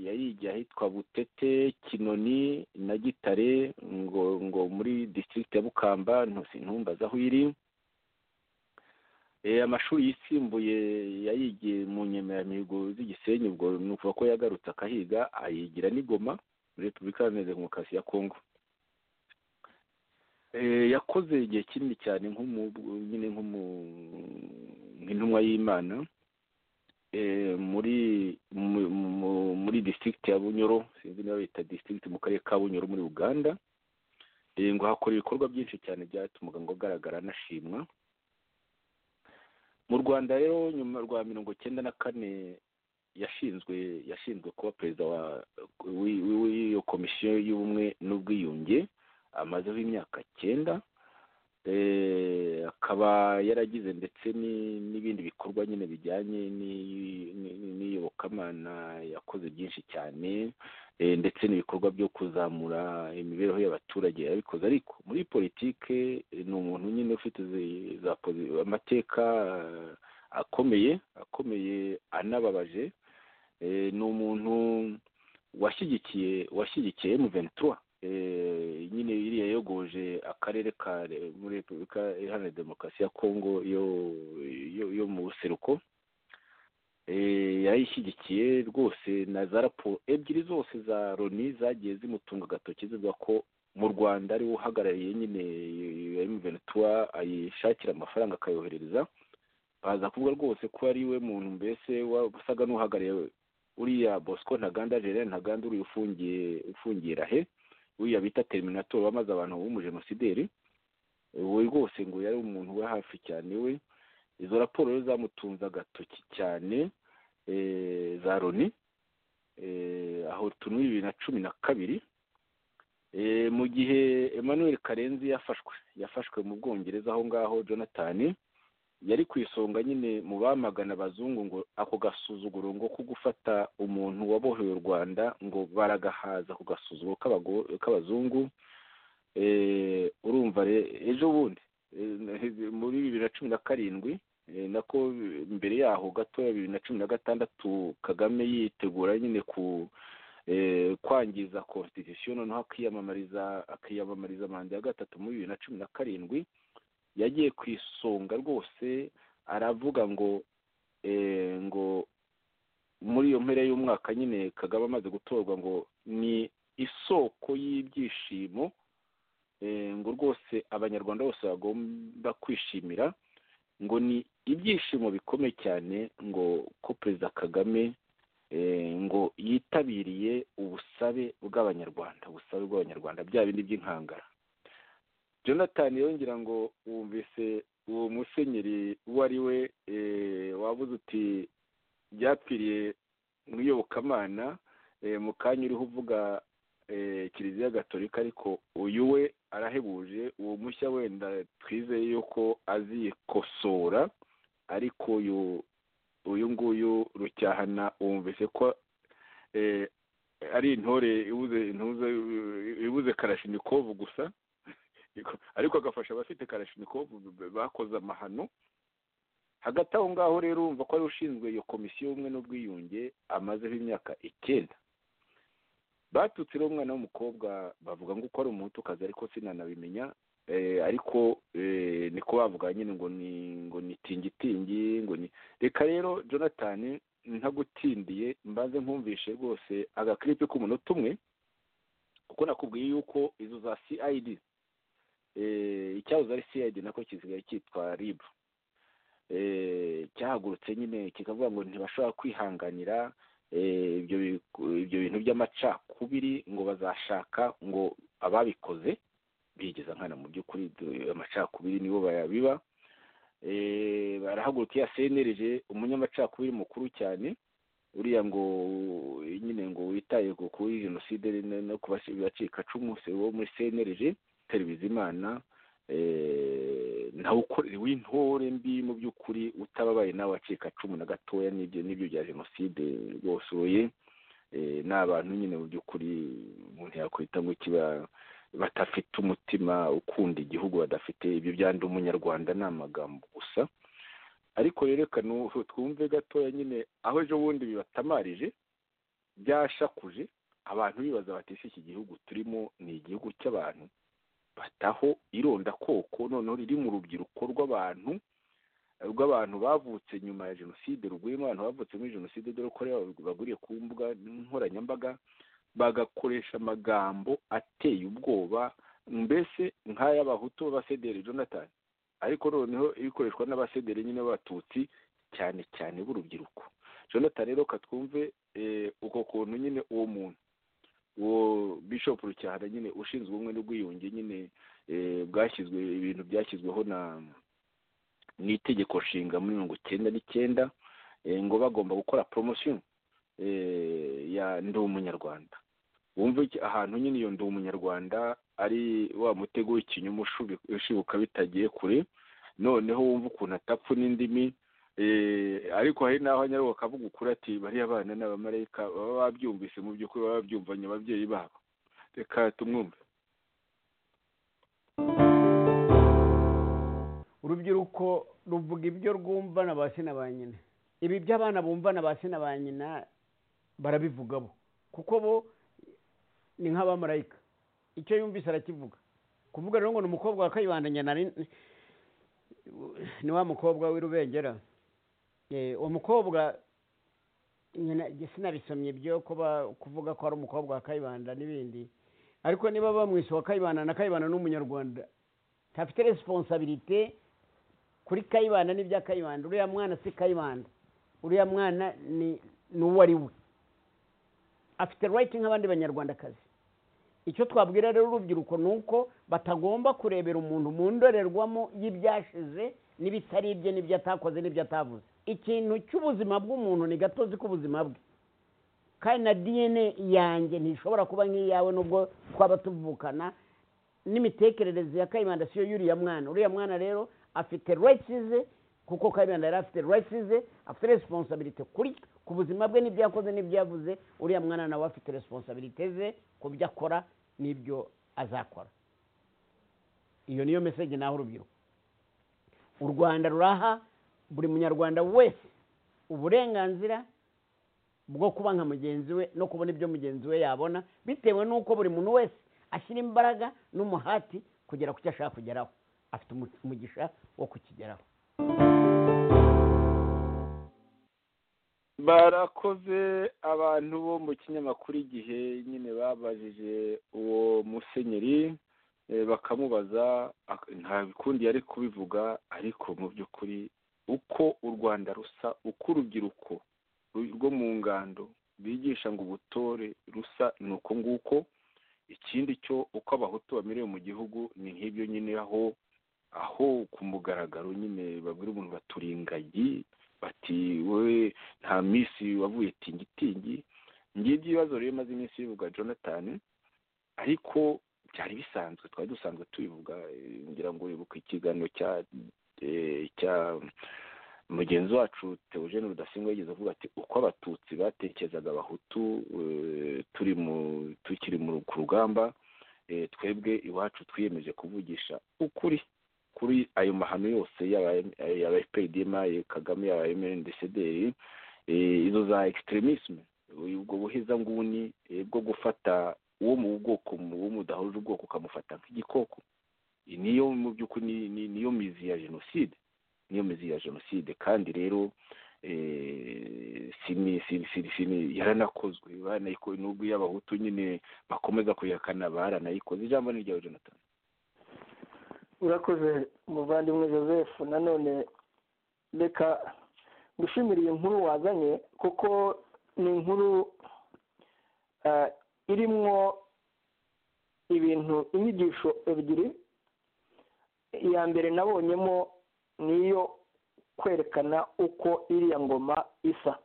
yayijya ahitwa butete kinoni na gitare ngo ngo muri disitirigiti ya bukamba ntumbaze aho iri amashuri yisimbuye yayigiye mu nyemeramihigo z'igisenyi ubwo ni ukuvuga ko yagarutse akahiga ayigira n'igoma muri repubulika iharanira demokarasi ya kongo yakoze igihe kinini cyane nyine nk'intumwa y'imana muri muri disitirigiti ya bunyoro sinzi niba bita disitirigiti mu karere ka bunyoro muri uganda ngo hakora ibikorwa byinshi cyane byatumaga ngo agaragara anashimwa mu rwanda rero nyuma rwa mirongo icyenda na kane yashinzwe yashinzwe kuba perezida w'iyo komisiyo y'ubumwe n'ubwiyunge amazeho imyaka cyenda akaba yaragize ndetse n'ibindi bikorwa nyine bijyanye n'iyobokamana yakoze byinshi cyane ndetse n'ibikorwa byo kuzamura imibereho y'abaturage yabikoze ariko muri politike ni umuntu nyine ufite amateka akomeye akomeye anababaje ni umuntu washyigikiye washyigikiye emuventura nyine iriya yogoje akarere ka muri repubulika iharanira demokarasi ya kongo yo mu buseruko yayishyigikiye rwose na za raporo ebyiri zose za loni zagiye zimutunga agatoki zivuga ko mu rwanda ariwe uhagarariye nyine iyo emuventura ayishakira amafaranga akayohereza baza kuvuga rwose ko ari we muntu mbese wasaga n'uhagarariye uriya bosco ntaganda gerard ntaganda uriya ufungiye ufungiye rahe uriya bita teriminatori wamaze abantu b'umujenosideri we rwose ngo yari umuntu we hafi cyane we izo raporo rero zamutunze agatoki cyane za loni aho tuni bibiri na cumi na kabiri mu gihe emmanuel karenzi yafashwe yafashwe mu bwongereza aho ngaho jonathan yari ku isonga nyine mu bamagana abazungu ngo ako gasuzuguro ngo ko gufata umuntu waboheye u rwanda ngo baragahaza ako gasuzuguro k'abazungu urumva ejo bundi muri bibiri na cumi na karindwi nako mbere yaho gatoya bibiri na cumi na gatandatu kagame yitegura nyine ku kwangiza constitution noneho akiyamamariza akiyamamariza manda ya gatatu muri bibiri na cumi na karindwi yagiye ku isonga rwose aravuga ngo ngo muri iyo mpera y'umwaka nyine kagame amaze gutorwa ngo ni isoko y'ibyishimo ngo rwose abanyarwanda bose bagomba kwishimira ngo ni ibyishimo bikomeye cyane ngo ko perezida kagame ngo yitabiriye ubusabe bw'abanyarwanda ubusabe bw'abanyarwanda bya bindi by'inkangara jonathan yongera ngo wumvise uwo musenyeri uwo ari we wabuze uti byapfiriye mu iyobokamana mu kanya uriho uvuga kiliziya gatolika ariko uyu we arahebuje uwo mushya wenda twizeye yuko azikosora ariko uyu uyu nguyu rucyahana wumvise ko ari intore ibuze karashinikovu gusa ariko agafasha abafite karashinikovu bakoze amahano hagati aho ngaho rero urumva ko ari ushinzwe iyo komisiyo y'ubumwe n'ubwiyunge amazeho imyaka icyenda batutse rero umwana w'umukobwa bavuga ngo uko ari umutukazi ariko sinanabimenya ariko niko bavuga nyine ngo ni ngo ni tingitingi ngo ni reka rero jonathan ntagutindiye mbanze nkumvishe rwose agakiripe k'umunota umwe kuko nakubwiye yuko izo za cid icyahoze ari cid nako kisigaye cyitwa rib cyahagurutse nyine kikavuga ngo ntibashobora kwihanganira ibyo bintu by'amacakubiri ngo bazashaka ngo ababikoze bigeza nkana mu by'ukuri amacakubiri nibo bayabiba barahagurukiye asenereje umunyamacakubiri mukuru cyane uriya ngo nyine ngo witaye kuri jenoside no ku bacikacumu wo muri senereje imana nawe ukorera w'intore mbi mu by'ukuri utababaye nawe wacikacumu na gatoya n'ibyo n'ibyo bya jenoside rwose uye ni abantu nyine mu by'ukuri umuntu yakwita ngo kiba badafite umutima ukunda igihugu badafite ibyo byanda umunyarwanda ni amagambo gusa ariko rero reka twumve gatoya nyine aho ejo bundi bibatamarije byashakuje abantu bibaza batise iki gihugu turimo ni igihugu cy'abantu bataho irondakoko noneho riri mu rubyiruko rw'abantu rw'abantu bavutse nyuma ya jenoside ruguyemo abantu bavutse muri jenoside dore ko baguriye ku mbuga nkoranyambaga bagakoresha amagambo ateye ubwoba mbese nk'ay'abahutu b'abasederi jonathan ariko noneho ibikoreshwa n'abasederi nyine b'abatutsi cyane cyane b'urubyiruko jonathan rero katwumve uko kuntu nyine uwo muntu uwo bishop rucyahana nyine ushinzwe ubumwe n'ubwiyunge nyine bwashyizwe ibintu byashyizweho na n'itegeko nshinga muri mirongo icyenda n'icyenda ngo bagomba gukora poromosiyo ya ndi umunyarwanda wumva ahantu nyine iyo ndi umunyarwanda ari wa mutego w'ikinyuma ushibuka bitagiye kure noneho wumva ukuntu atapfa n'indimi ariko hari n'aho nyaruhu bakavuga ukuri ati bariya bana ni abamarayika baba babyumvise mu by'ukuri baba babyumvanye ababyeyi babo reka tumwumve urubyiruko ruvuga ibyo rwumva na ba sina ba nyina ibi by'abana bumva na ba sina ba nyina barabivuga bo kuko bo ni nk'abamarayika icyo yumvise arakivuga kuvuga rero ngo ni umukobwa wa kayibanda nyina ni wa mukobwa w'irubengera uwo mukobwa nyina sinabisomye ibyo kuba kuvuga ko ari umukobwa wa kayibanda n'ibindi ariko niba bamwise uwa kayibanda na kayibanda n'umunyarwanda ntafite resiponsabirite kuri kayibanda n'ibya kayibanda uriya mwana si kayibanda uriya mwana ni uwo ari we afite rayiti nk'abandi banyarwandakazi icyo twabwira rero urubyiruko ni uko batagomba kurebera umuntu mu ndorerwamo y'ibyashize n'ibitari ibye n'ibyo atakoze n'ibyo atavuze ikintu cy'ubuzima bw'umuntu ni gatozi k'ubuzima bwe kandi na diyene yanjye ntishobora kuba nk'iyawe nubwo twaba tuvukana n'imitekerereze ya kayibanda siyo y'uriya mwana uriya mwana rero afite rayitize kuko kayibanda yari afite rayitize afite resiponsabirite kuri ku buzima bwe n'ibyo yakoze n'ibyo yavuze uriya mwana nawe afite resiponsabirite ze ku byo akora n'ibyo azakora iyo niyo mesege naho urubyiruko u rwanda ruraha buri munyarwanda wese uburenganzira bwo kuba nka mugenzi we no kubona ibyo mugenzi we yabona bitewe n'uko buri muntu wese ashyira imbaraga n'umuhati kugera ku cyo ashaka kugeraho afite umugisha wo kukigeraho barakoze abantu bo mu kinyamakuru igihe nyine babajije uwo musenyeri bakamubaza nta bikundi yari kubivuga ariko mu by'ukuri uko u rwanda rusa uko urubyiruko rwo mu ngando bigisha ngo ubutore rusa ni uko nguko ikindi cyo uko abahutu bamerewe mu gihugu ni nk'ibyo nyine aho aho ku mugaragaro nyine babwira umuntu baturi ingagi bati wowe nta minsi wavuye tingitingi ngibyo ibibazo rero maze iminsi bivuga jonathan ariko byari bisanzwe twari dusanzwe tubivuga ngira ngo wibuke ikiganiro cya cya mugenzi wacu teogene rudasingwa yigeze avuga ati uko abatutsi batekerezaga abahutu turi mu tukiri ku rugamba twebwe iwacu twiyemeje kuvugisha ukuri kuri ayo mahano yose yaba fpdma kagame yaba mndcdr izo za extremisme ubwo buhezanguni bwo gufata uwo mu bwoko uwo mudahuje ubwoko ukamufata nk'igikoko niyo mu by'ukuri niyo mizi ya jenoside niyo mizi ya jenoside kandi rero yaranakozwe baranayikoze n'ubwo iyo abahutu nyine bakomeza kuyihakana baranayikoze ijambo ni ryawe jonathan urakoze umuvandimwe joseph nanone reka gushimira iyi nkuru wazanye kuko ni inkuru irimwo ibintu inyigisho ebyiri iya mbere nabonyemo niyo kwerekana uko iriya ngoma isa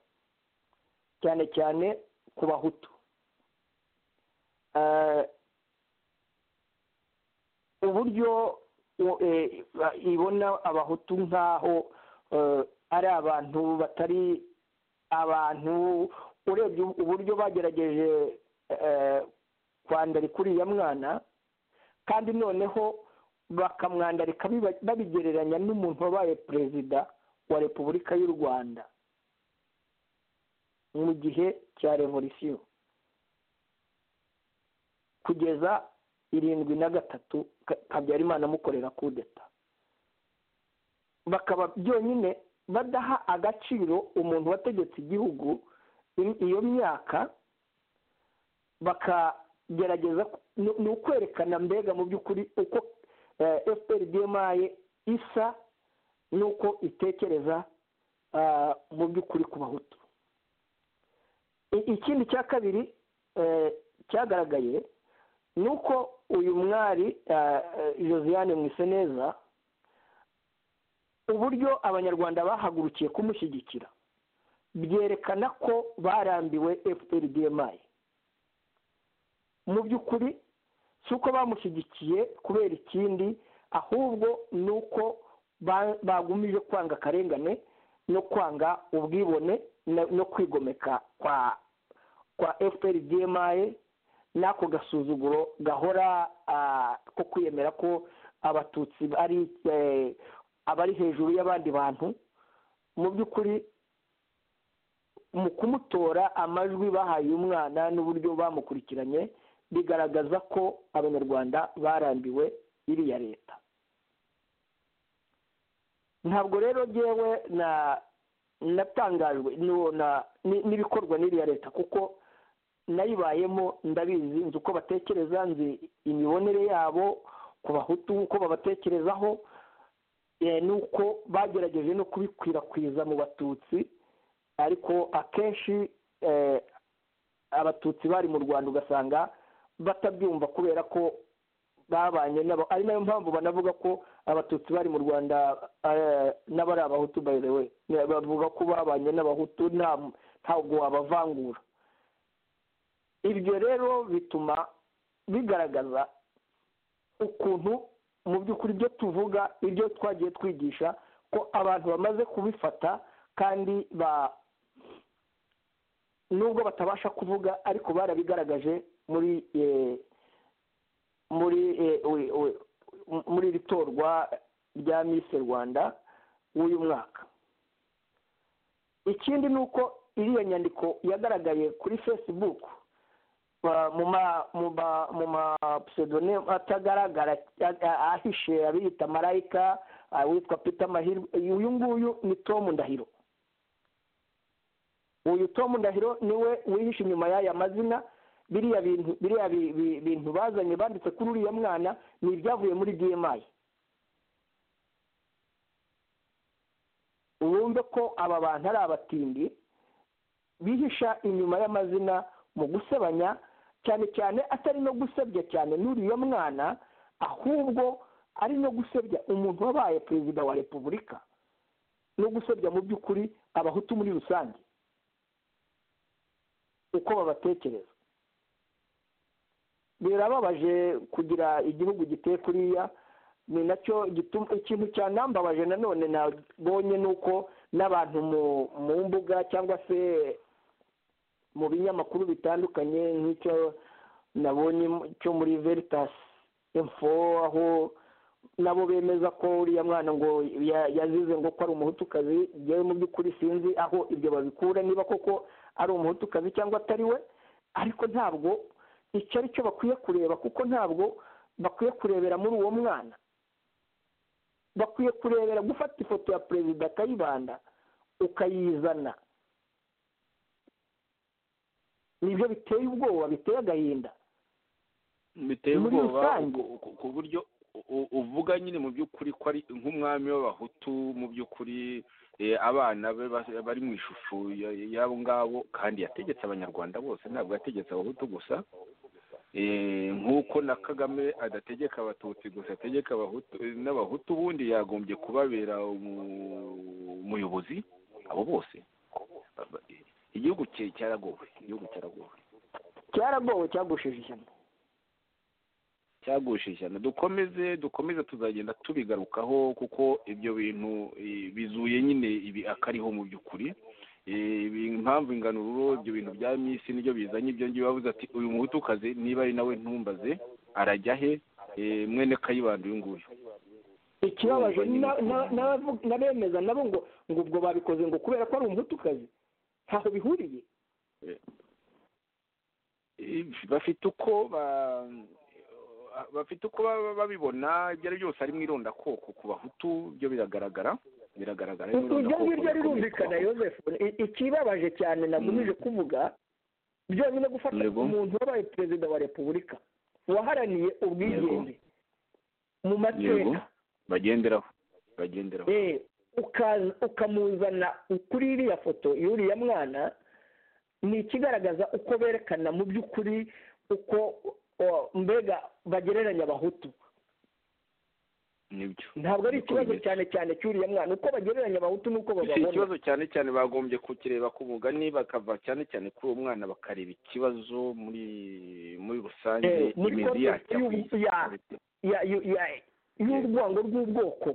cyane cyane ku bahutu Eh, uburyo u- eh, ba- ibona abahutu nk'aho eh, ari abantu batari abantu urebye uburyo bagerageje eh, kwandarika uriya mwana kandi noneho bakamwandarika biba- babigereranya n'umuntu wabaye perezida wa repubulika y'u rwanda mu gihe cya revolisiyo kugeza irindwi na gatatu Ka- habyarimana amukorera kudeta bakaba byonyine badaha agaciro umuntu wategetse igihugu i- iyo myaka bakagerageza ku- ni- ni ukwerekana mbega mu by'ukuri uko fpr bmi isa n'uko itekereza ah, mu by'ukuri ku bahutu I- ikindi cya kabiri eh, cyagaragaye ni uko uyu mwari ah, eh, josiane mwiseneza uburyo abanyarwanda bahagurukiye kumushyigikira byerekana ko barambiwe fpr bmi mu by'ukuri si uko bamushyigikiye kubera ikindi ahubwo ni uko ba- bagumije kwanga akarengane no kwanga ubwibone no- no kwigomeka kwa kwa fpr bmi n'ako gasuzuguro gahora ah, ko kwiyemera ko abatutsi ari eh, abari hejuru y'abandi bantu mu by'ukuri mu kumutora amajwi bahaye umwana n'uburyo bamukurikiranye bigaragaza ko abanyarwanda barambiwe iriya leta ntabwo rero ngewe na natangajwe n'uwo na- ni- n'ibikorwa n'iriya leta kuko nayibayemo ndabizi nzi uko batekereza nzi imibonere yabo ku bahutu uko babatekerezaho eh, n'uko bagerageje no kubikwirakwiza mu batutsi ariko akenshi eh, abatutsi bari mu rwanda ugasanga batabyumva kubera ko babanye nabo ari nayo mpamvu banavuga ko abatutsi bari mu rwanda eh, n'abari abahutu by the way Ne- bavuga ko babanye n'abahutu nta- ntabwo wabavangura ibyo rero bituma bigaragaza ukuntu mu by'ukuri ibyo tuvuga ibyo twagiye twigisha ko abantu bamaze kubifata kandi ba nubwo batabasha kuvuga ariko barabigaragaje muri eh, muri eh, we- we- muri iri torwa rya miss rwanda w'uyu mwaka ikindi ni uko iriya nyandiko yagaragaye kuri facebook ba- mu ma mu ma mu ma pseudonyme atagaragara a- a- ahishe abiyita marayika awitwa peter mahirwe uyu nguyu ni tom ndahiro uyu Tom Ndahiro niwe wihishe inyuma y'aya mazina biriya bintu biriya bi- bi- bintu bazanye banditse kuri uriya mwana ni ibyavuye muri DMI wumve ko aba bantu ari abatindi bihisha inyuma y'amazina mu gusebanya cyane cyane atari no gusebya cyane n'uriya mwana ahubwo ari no gusebya umuntu wabaye perezida wa repubulika no gusebya mu by'ukuri abahutu muri rusange uko babatekereza birababaje kugira igihugu giteye kuriya ni nacyo gituma ikintu cyanambabaje nanone nabonye ni uko n'abantu mu mu mbuga cyangwa se mu binyamakuru bitandukanye nk'icyo nabonye mu- cyo muri veritas info aho nabo bemeza ko uriya mwana ngo ya- yazize ngo ko ari umuhutukazi ngewe mu by'ukuri sinzi aho ibyo babikura niba koko ari umuhutukazi cyangwa atari we ariko ntabwo icyo ari cyo bakwiye kureba kuko ntabwo bakwiye kurebera muri uwo mwana bakwiye kurebera gufata ifoto ya perezida akayibanda ukayizana nibyo biteye ubwoba biteye agahinda biteye Muri ubwoba rusange. ku- ku- ku buryo u- u- uvuga nyine mu by'ukuri ko ari nk'umwami w'abahutu mu by'ukuri eh, abana be bas- bari mu ishusho ya- y'abo ngabo kandi yategetse abanyarwanda bose ntabwo yategetse abahutu gusa Eh, nk'uko na kagame adategeka abatutsi gusa ategeka abahutu n'abahutu ubundi yagombye kubabera umu- umuyobozi abo bose Aba- igihugu cye- cyaragowe igihugu cyaragowe cyaragowe cyagushije ishyamba cyagushije ishyano dukomeze dukomeze tuzagenda tubigarukaho kuko ibyo bintu eh, bizuye nyine ibi akariho mu by'ukuri Eh, ibi- impamvu inganururo ibyo bintu bya misi nibyo bizanye ibyo ngiye bavuze ati uyu muhutukazi niba ari nawe ntumbaze arajya he Eh, mwene kayibanda uyu nguyu ikibabaje na- na- n'abavu- n'abemeza nabo ngo ngo ubwo babikoze ngo kubera ko ari umuhutukazi ntaho bihuriye bafite uko ba- bafite uko baba babibona ibyo ari byose ari mu irondakoko ku bahutu ibyo biragaragara biragaragara ari mu iryo irondakoko ngiryo rikomeye ku rirumvikana Bahutu. yosefu I- ikibabaje cyane nagumije kuvuga byonyine gufata Yego. umuntu wabaye perezida wa repubulika waharaniye ubwigenge mu yego mateka bagenderaho bagenderaho eh, ukaza- ukamuzana kuri iriya foto y'uriya mwana ni ikigaragaza uko berekana mu by'ukuri uko o- mbega bagereranya abahutu nibyo ntabwo ari Niko ikibazo bimeze. cyane cyane cy'uriya mwana uko bagereranya abahutu n'uko Iki bababona ikibazo cyane cyane bagombye kukireba ku mugani bakava cyane cyane kuri uwo mwana bakareba ikibazo muri muri rusange Eh, muri imizi yacyo kontekisi y'ubu- ya- ya- ya- ya- y'urwango rw'ubwoko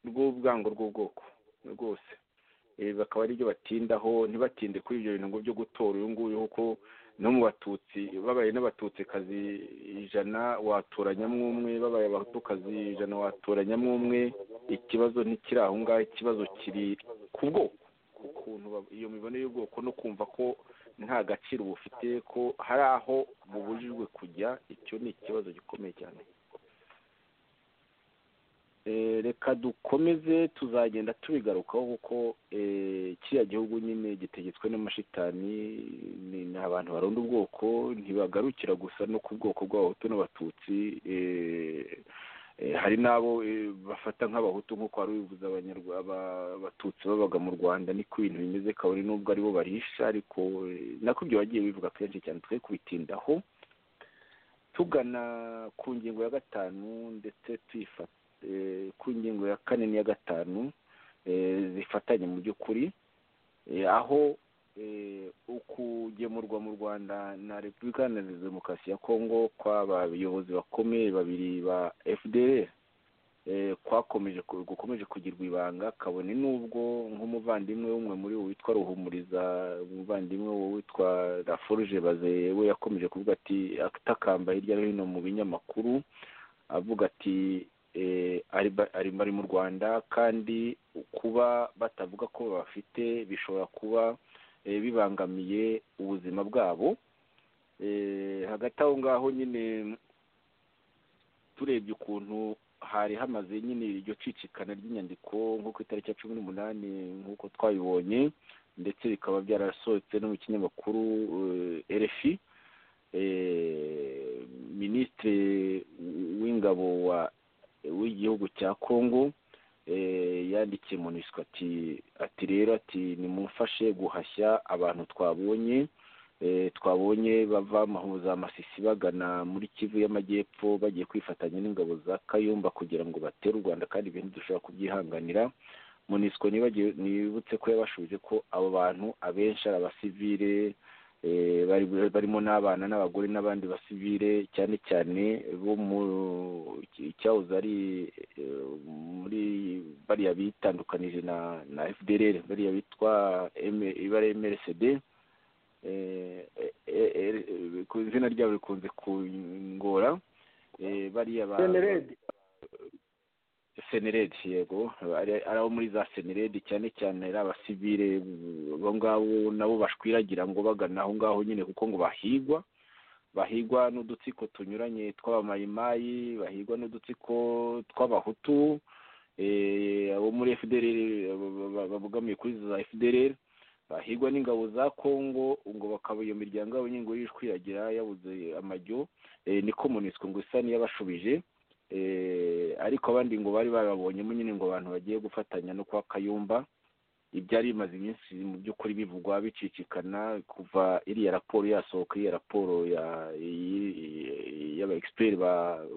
rw'ubwango rw'ubwoko rwose Eh, bakaba aribyo batindaho ntibatinde kuri ibyo bintu ngo byo gutora uyu nguyu kuko no mu batutsi babaye n'abatutsikazi ijana watoranyamo umwe babaye abatukazi ijana watoranyamo umwe ikibazo ntikiri aho ngaho ikibazo kiri ku bwoko ku kuntu bab- iyo mibonere y'ubwoko no kumva ko nta gaciro bufite ko hari aho bubujijwe kujya icyo ni ikibazo gikomeye cyane Eh, reka dukomeze tuzagenda tubigarukaho kuko eh, kiriya gihugu nyine gitegetswe n'amashitani ni- ni abantu barunda ubwoko ntibagarukira gusa no ku bwoko bw'abahutu n'abatutsi eh, eh, hari n'abo eh, bafata nk'abahutu nk'uko wari ubivuze Abanyarwa- aba- abatutsi babaga mu rwanda niko ibintu bimeze kabone n'ubwo aribo barisha ariko eh, nako ibyo bagiye bivuga kenshi cyane twe kubitindaho tugana ku ngingo ya gatanu ndetse tuyifata eh, ku ngingo ya kane n'iya gatanu eh, zifatanye mu by'ukuri eh, aho eh, ukugemurwa mu rwanda na repubulika iharanira demokarasi ya kongo kw'aba bayobozi bakomeye babiri ba fdr eh, kwakomeje ku- gukomeje kugirwa ibanga kabone n'ubwo nk'umuvandimwe w'umwe muri bo witwa ruhumuriza umuvandimwe wo witwa raforuje baze we yakomeje kuvuga ati atakamba hirya no hino mu binyamakuru avuga ati eh, ari ba- ari bari mu rwanda kandi kuba batavuga ko bafite bishobora kuba eh, bibangamiye ubuzima bwabo Eh, hagati aho ngaho nyine turebye ukuntu hari hamaze nyine iryo cicikana ry'inyandiko nko ku itariki ya cumi n'umunani nk'uko twabibonye ndetse bikaba byarasohotse no mu kinyamakuru eh, rfi eh, minisitiri w'ingabo wa w'igihugu cya congo eh, yandikiye monisco ati ati rero ati nimumfashe guhashya abantu twabonye eh, twabonye bava mahuza masisi bagana muri kivu y'amajyepfo bagiye kwifatanya n'ingabo za kayumba kugira ngo batere u rwanda kandi ibintu dushobora kubyihanganira monisco nibagiwe nibutse ko yabashubije ko abo bantu abenshi ari abasivile eh, bari barimo n'abana n'abagore n'abandi basivile cyane cyane bo mu cyahoze ari eh, muri bariya bitandukanije na na FDLR bariya bitwa M- ibara MLCD eh, eh, eh, eh, ku izina ryabo rikunze kungora eh, bariya ba- jenerede seneredi yego ari ari abo muri za seneredi cyane cyane ari abasivile mm, abo ngabo nabo bashwiragira ngo bagana aho ngaho nyine kuko ngo bahigwa bahigwa n'udutsiko tunyuranye tw'abamayimayi bahigwa n'udutsiko tw'abahutu eh, abo muri fdrr ba- ba- babogamiye kuri za fdrr bahigwa n'ingabo za congo ngo bakaba iyo miryango yabo nyine ngo yishwiragira yabuze amajyo eh, niko monisco ngo isa n'iyabashubije eh, ariko abandi ngo bari bababonyemo nyine ngo abantu bagiye gufatanya no kwa kayumba ibyari bimaze iminsi mu by'ukuri bivugwa bicicikana kuva iriya raporo yasohoka iriya raporo ya- i- y'aba egisiperi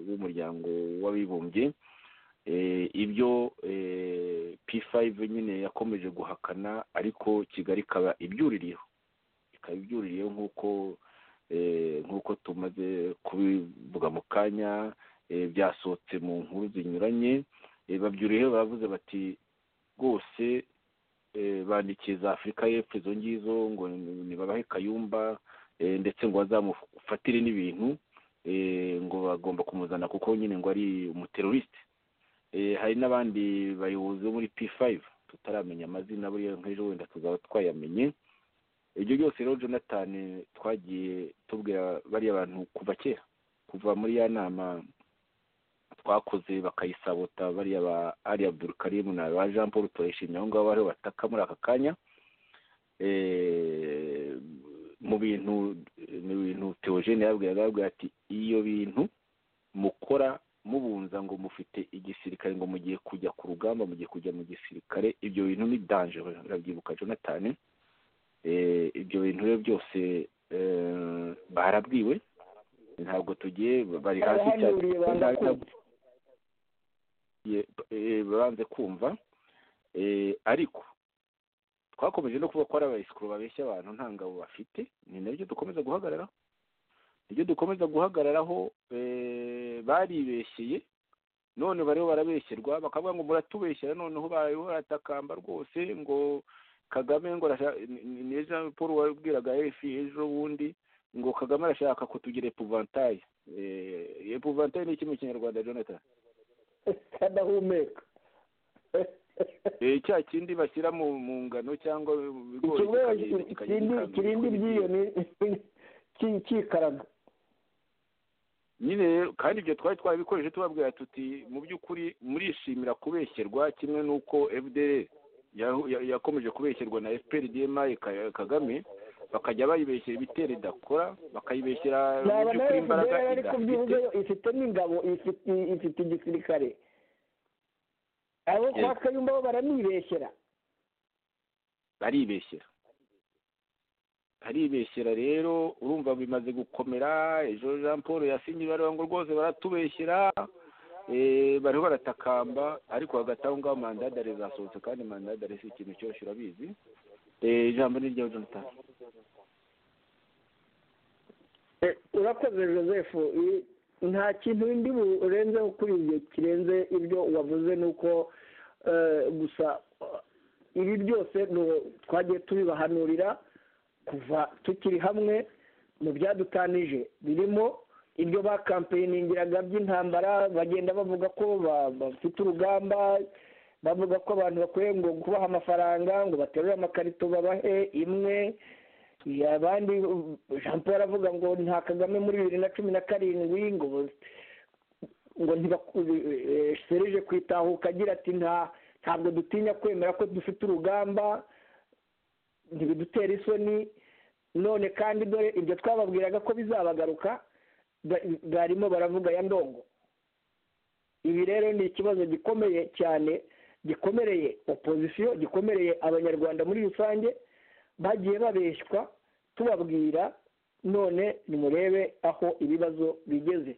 b'umuryango w'abibumbye Eh, ibyo eh, p5 nyine yakomeje guhakana ariko kigali ikaba ibyuririyeho ikaba ibyuririyeho nk'uko eh, nk'uko tumaze kubivuga mu kanya eh, byasohotse mu nkuru zinyuranye Eh, babyuriyeho baravuze bati rwose eh, bandikiye za afurika y'epfo izo ngizo ngo nibabahe kayumba eh, ndetse ngo bazamufatire n'ibintu eh, ngo bagomba kumuzana kuko nyine ngo ari umuterorisite Eh, hari n'abandi bayobozi bo muri p5 tutaramenya amazina buriya nk'ejo wenda tuzaba twayamenye ibyo byose rero jonathan twagiye tubwira bariya bantu kuva kera kuva muri ya nama twakoze bakayisabota bariya ba ari abdurukarimu na ba jean paul turayishimye aho ngaho bariho bataka muri aka kanya Eh, mu bintu mu bintu teogene yabwiraga yabwira ati iyo bintu mukora mubunza ngo mufite igisirikare ngo mugiye kujya ku rugamba mugiye kujya mu gisirikare ibyo bintu ni danje urabyibuka jonathan Eh, ibyo bintu rero byose eh, barabwiwe ntabwo tugiye bari hasi cyane barahanuriye banga kumva ye- eh, banze kumva Eh, ariko twakomeje no kuba ko ari abayisikuru babeshya abantu nta ngabo bafite ni nabyo dukomeza guhagararaho nibyo dukomeza guhagararaho eh, baribeshyeye none bariho barabeshyerwa bakavuga ngo muratubeshyera noneho bariho baratakamba rwose ngo kagame ngo arashaka ni- ni- ni jean paul wabwiraga efi ejo bundi ngo kagame arashaka kutugira epuvantaye Eh, epuvantaye ni iki mu kinyarwanda jonathan kadahumeka Eh, cya kindi bashyira mu mu ngano cyangwa mu bigori ikirwa kikagenda kirindi- kikagenda kirindi ibyiyoni cyikaraga nyine kandi ibyo twari twarabikoreshe tubabwira tuti mu by'ukuri murishimira kubeshyerwa kimwe n'uko fdr ya- ya- yakomeje kubeshyerwa na fpr dma Ka- kagame bakajya bayibeshyera ibitero idakora bakayibeshyera mu naba nawe by'ukuri imbaraga fpr ari idafite kubyivugayo ifite n'ingabo ifite ifite igisirikare abo kwa Yego. kayumba bo baranibeshyera baribeshyera baribeshyera rero urumva bimaze gukomera ejo jean paul yasinye ibaruwa ngo rwose baratubeshyera eh, bariho baratakamba ariko hagati aho ngaho mandadare zasohotse kandi mandadare si ikintu cyoroshye urabizi Eh, ijambo ni ryawe jonathan Eh, urakoze joseph I- nta kintu ndi burenzeho kuri ibyo kirenze ibyo wavuze ni uko eh, gusa eh, ibi byose ni uko twagiye tubibahanurira kuva tukiri hamwe mu byadutanije birimo ibyo bakampeningiraga by'intambara bagenda bavuga ko ba- bafite urugamba bavuga ko abantu bakwiye ngo kubaha amafaranga ngo baterure amakarito babahe imwe abandi jean paul aravuga ngo nta kagame muri bibiri na cumi na karindwi ngo ngo ntibaserije kwitahuka agira ati nta ntabwo dutinya kwemera ko dufite urugamba ntibidutera isoni none kandi dore ibyo twababwiraga ko bizabagaruka ba- barimo baravuga ya ndongo ibi rero ni ikibazo gikomeye cyane gikomereye opozisiyo gikomereye abanyarwanda muri rusange bagiye babeshywa tubabwira none nimurebe aho ibibazo bigeze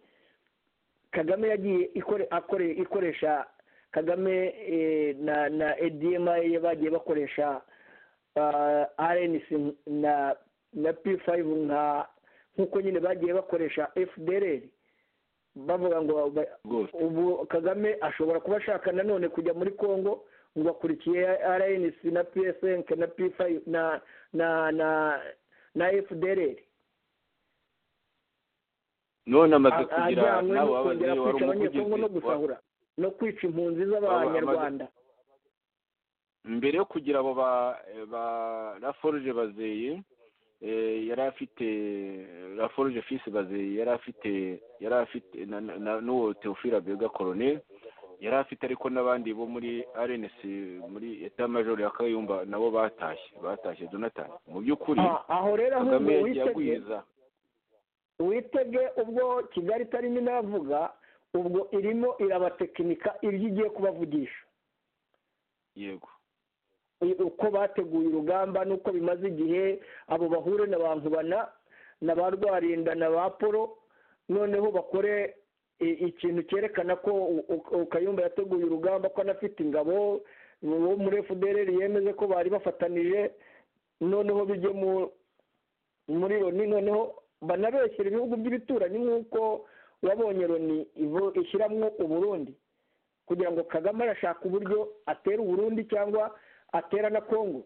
kagame yagiye ikore- akore- ikoresha kagame eh, na na edma bagiye bakoresha ah, rnc na na p5 nka nk'uko nyine bagiye bakoresha fdr bavuga ngo ba- rwose ubu kagame ashobora kuba ashaka nanone kujya muri congo ngo akurikiye rnc na psnk na p5 na na na na fdrr none amaze A- kugira ajyanywe no n'abo kongera babazi wari kwica abanyekongo no umuvugizi wa- gusahura no kwica impunzi z'abanyarwanda mbere yo kugira abo ba ba laforge bazeye eh, yari afite laforge fils bazeye yari afite yari afite na- na- na- n'uwo teofila bega colonel yari afite ariko n'abandi bo muri rnc muri etat major ya kayumba nabo batashye batashye jonathan mu by'ukuri Ah, aho rero kagame ahubwo yagiye witege agwiza witege ubwo kigali itarimo inavuga ubwo irimo irabatekinika ibyo igiye kubavugisha yego uko bateguye urugamba n'uko bimaze igihe abo bahure na ba nkubana na ba rwarinda na ba polo noneho bakore i- ikintu cyerekana ko u- u- kayumba yateguye urugamba ko anafite ingabo uwo muri fdr yemeze ko bari bafatanije noneho bijye mu- muri loni noneho banabeshyira ibihugu by'ibituranyi nk'uko wabonye loni ivo- ishyiramo uburundi kugira ngo kagame arashaka uburyo atera uburundi cyangwa atera na kongo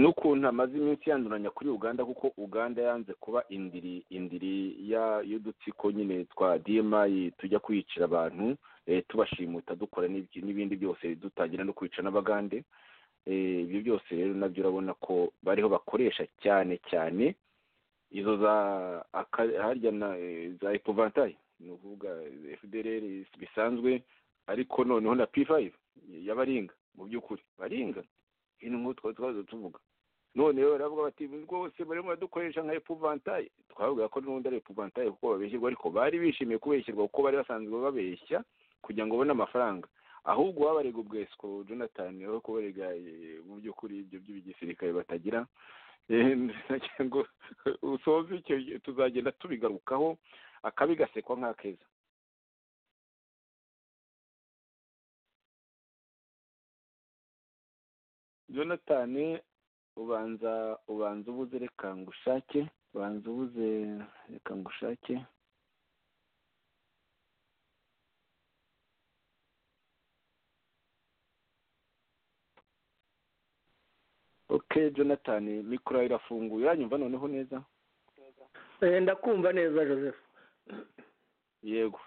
n'ukuntu amaze iminsi yanduranya kuri uganda kuko uganda yanze kuba indiri indiri ya- y'udutsiko nyine twa dimayi tujya kwicira abantu eh, tubashimuta dukora n'ibyo- n'ibindi byose dutangira no kwica n'abagande Eh, ibyo byose rero nabyo urabona ko bariho bakoresha cyane cyane izo za aka- harya na eh, za epovantayi ni ukuvuga fdr bisanzwe ariko noneho na p5 y'abaringa mu by'ukuri baringa ibintu nk'ubu twari twaza tuvuga none rero baravuga bati rwose barimo baradukoresha nka epuvantayi twavuga ko n'ubundi ari epuvantayi kuko babeshyirwa ariko bari bishimiye kubeshyirwa kuko bari basanzwe babeshya kugira ngo babone amafaranga ahubwo baba barega ubwesiko jonathan aho kubarega eh, mu by'ukuri ibyo by'igisirikare batagira Eh, nagira ngo usoze icyo gihe tuzagenda tubigarukaho akabi gasekwa nk'akeza jonathan ubanza ubanza ubuze reka ngushake ubanza ubuze reka ngushake ok jonathan mikoro yawe irafunguye uranyumva noneho neza Eh, ndakumva neza joseph yego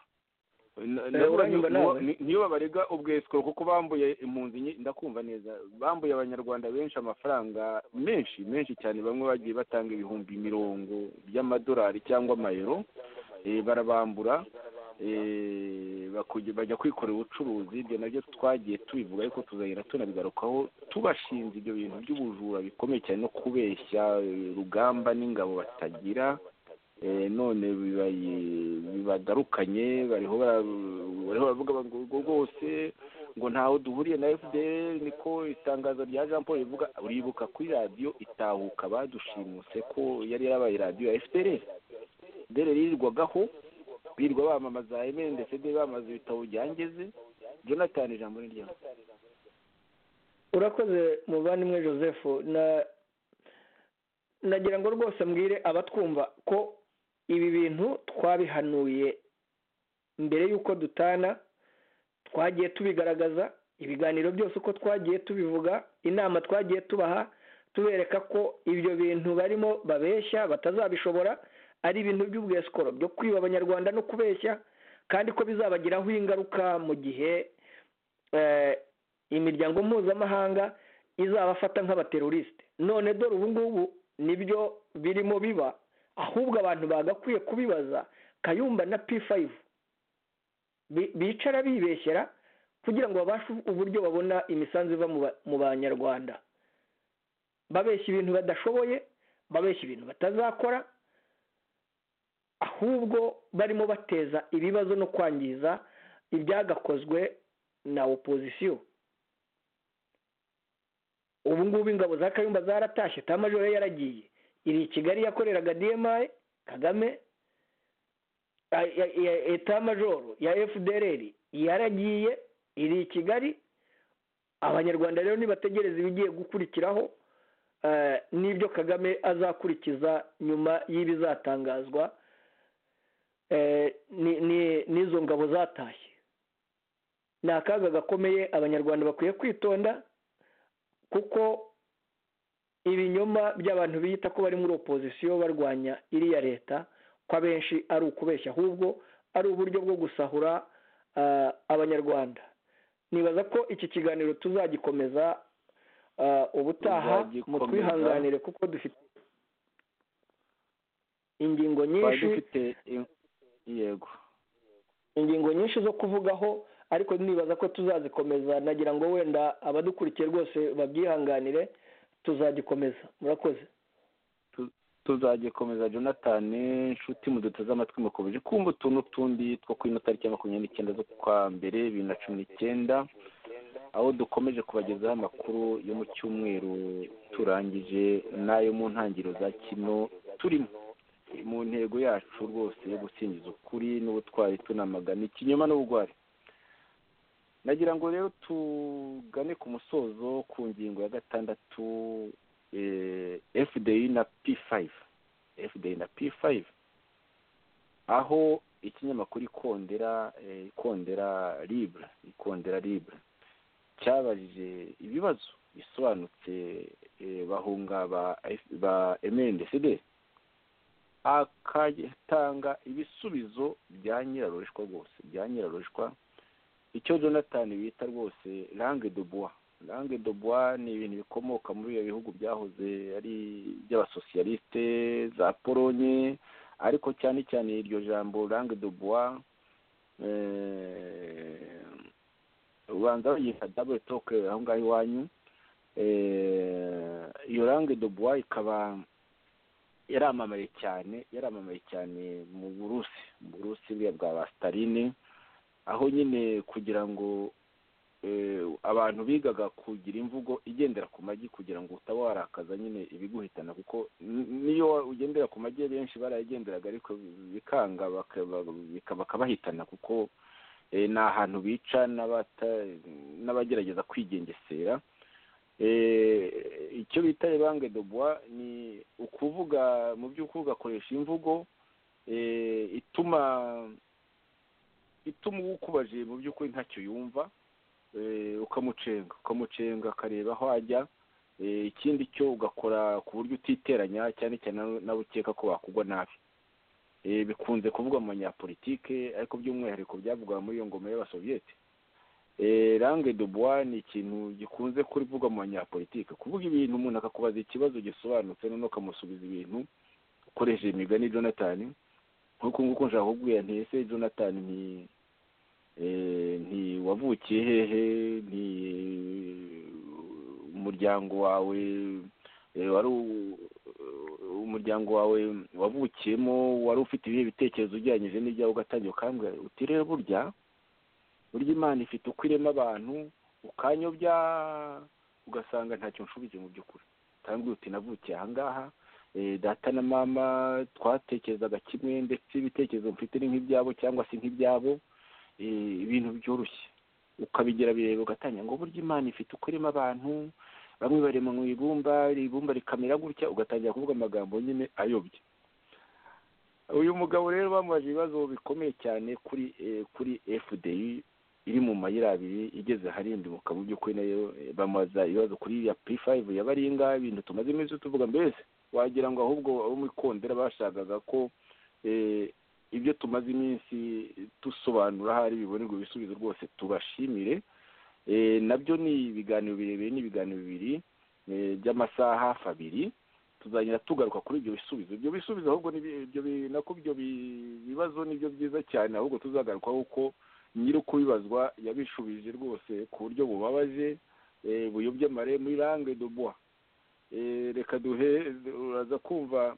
Na- Eh, ndavuga uranyumva ni- nawe? ni- niyo babarega ubwesiko kuko bambuye impunzi nyi- ndakumva neza bambuye abanyarwanda benshi amafaranga menshi menshi cyane bamwe bagiye batanga ibihumbi mirongo by'amadolari cyangwa amayero eh, barabambura eh, bakuj- bajya kwikorera ubucuruzi ibyo nabyo twagiye tubivuga ariko tuzagenda tunabigarukaho tubashinja ibyo bintu by'ubujura bikomeye cyane no kubeshya eh, rugamba n'ingabo batagira Eh, none bibaye- bibagarukanye bariho bara- bariho baravuga ngo ngo rwose ngo ntaho duhuriye na fdr niko itangazo rya jean paul rivuga uribuka kuri radiyo itahuka badushimuse ko yari yarabaye radiyo ya fdr fdr yirirwagaho birirwa bamamaza emeni ndetse de bamamaza ibitabo byangeze jonathan ijambo ni ryawe urakoze muvandimwe joseph na nagira ngo rwose mbwire abatwumva ko ibi bintu twabihanuye mbere y'uko dutana twagiye tubigaragaza ibiganiro byose uko twagiye tubivuga inama twagiye tubaha tubereka ko ibyo bintu barimo babeshya batazabishobora ari ibintu by'ubwesikoro byo kwiba abanyarwanda no kubeshya kandi ko bizabagiraho ingaruka mu gihe eh, imiryango mpuzamahanga izabafata nk'abaterorisite none dore ubu ngubu nibyo birimo biba ahubwo abantu bagakwiye kubibaza kayumba na p5 bi- bicara bibeshyera kugira ngo babashe uburyo babona imisanzu iva mu ba- mu banyarwanda babeshya ibintu badashoboye babeshya ibintu batazakora ahubwo barimo bateza ibibazo no kwangiza ibyagakozwe na opozisiyo ubu ngubu ingabo za kayumba zaratashye tamajoro ye yaragiye iri i kigali yakoreraga dmi kagame Ay- ya- ya- etamajoro ya fdrr yaragiye iri i kigali abanyarwanda rero nibategereza ibigiye gukurikiraho eh, n'ibyo kagame azakurikiza nyuma y'ibizatangazwa eh, ni- ni- n'izo ngabo zatashye ni akaga gakomeye abanyarwanda bakwiye kwitonda kuko ibinyoma by'abantu biyita ko bari muri opozisiyo barwanya iriya leta ko abenshi ari ukubeshya ahubwo ari uburyo bwo gusahura ah, abanyarwanda nibaza ko iki kiganiro tuzagikomeza ah, ubutaha Tuzagikomeza. mutwihanganire kuko dufite ingingo twari nyinshi dufite in- yego ingingo nyinshi zo kuvugaho ariko nibaza ko tuzazikomeza nagira ngo wenda abadukurikiye rwose babyihanganire tuzagikomeza murakoze tuzagikomeza jonathan inshuti muduteze amatwi mukomeje kumva utuntu tundi two kuri ino tariki ya makumyabiri n'icyenda z'ukwa mbere bibiri na cumi n'icyenda aho dukomeje kubagezaho amakuru yo mu cyumweru turangije n'ayo mu ntangiriro za kino turimo mu ntego yacu rwose yo gusingiza ukuri n'ubutwari tunamagana ikinyoma n'ubugwari nagira ngo rero tugane ku musozo ku ngingo ya gatandatu fdi na p five fdi na p five aho ikinyamakuru ikondera ikondera libura ikondera libura cyabajije ibibazo bisobanutse bahunga ba mndcd akatanga ibisubizo bya nyirarurishwa rwose bya nyirarurishwa icyo jonathan bita rwose langue de bois langue de bois ni ibintu bikomoka muri ibyo bihugu byahoze ari iby'abasosiyaliste za polonye ariko cyane cyane iryo jambo langue de bois ubanza bayita double talk aho ngaho iwanyu iyo langue de bois ikaba yaramamaye cyane yaramamaye cyane mu burusi mu burusi bwa ba sitaline aho nyine kugira ngo abantu bigaga kugira imvugo igendera ku magi kugira ngo utaba warakaza nyine ibiguhitana kuko niyo ugendera ku magi benshi barayagenderaga ariko bikanga bakabahitana kuko ni ahantu bica n'abagerageza kwigengesera icyo bita ibange de bois ni ukuvuga mu by'ukuri ugakoresha imvugo ituma ituma uwukubaje mu by'ukuri ntacyo yumva ukamucenga ukamucenga akareba aho ajya ikindi cyo ugakora ku buryo utiteranya cyane cyane nawe ukeka ko wakugwa nabi bikunze kuvugwa mu banyapolitike ariko by'umwihariko byavugwa muri iyo ngoma y'abasoviyete range de bois ni ikintu gikunze kurivugwa mu banyapolitike kuvuga ibintu umuntu akakubaza ikibazo gisobanutse noneho ukamusubiza ibintu ukoresheje imigani jonathan nk'uko nguko nshaka kubwira nti ese jonathan ni ntiwavukiye hehe nti umuryango wawe wari umuryango wawe wavukiyemo wari ufite ibihe bitekerezo ugereranyije n'ibyawe ugatangira ukambwira uti rero burya burya imana ifite uko irema abantu ukanyobya ugasanga ntacyo nshubije mu by'ukuri utambwira uti navukiye aha ngaha data na mama twatekerezaga kimwe ndetse ibitekerezo mfite ni nk'ibyabo cyangwa se nk'ibyabo ibintu byoroshye ukabigera bireba ugatangira ngo burya imana ifite uko irimo abantu bamwe barema mu ibumba ibumba rikamera gutya ugatangira kuvuga amagambo nyine ayobye uyu mugabo rero bamubaje ibibazo bikomeye cyane kuri kuri fdi iri mu mayira abiri igeze harindi mu kabu by'ukuri nayo bamubaza ibibazo kuri ya p5 ya baringa ibintu tumaze iminsi tuvuga mbese wagira ngo ahubwo abo mu ikondera bashakaga ko ibyo tumaze iminsi dusobanura ahari bibonerwa ibisubizo rwose tubashimire nabyo ni ibiganiro birebire ni ibiganiro bibiri by'amasaha hafi abiri tuzagenda tugaruka kuri ibyo bisubizo ibyo bisubizo ahubwo nako ibyo bibazo nibyo byiza cyane ahubwo tuzagarukaho uko nyiri ukubibazwa yabishubije rwose ku buryo bubabaje buyobye amare muri langue de bois reka duhe uraza kumva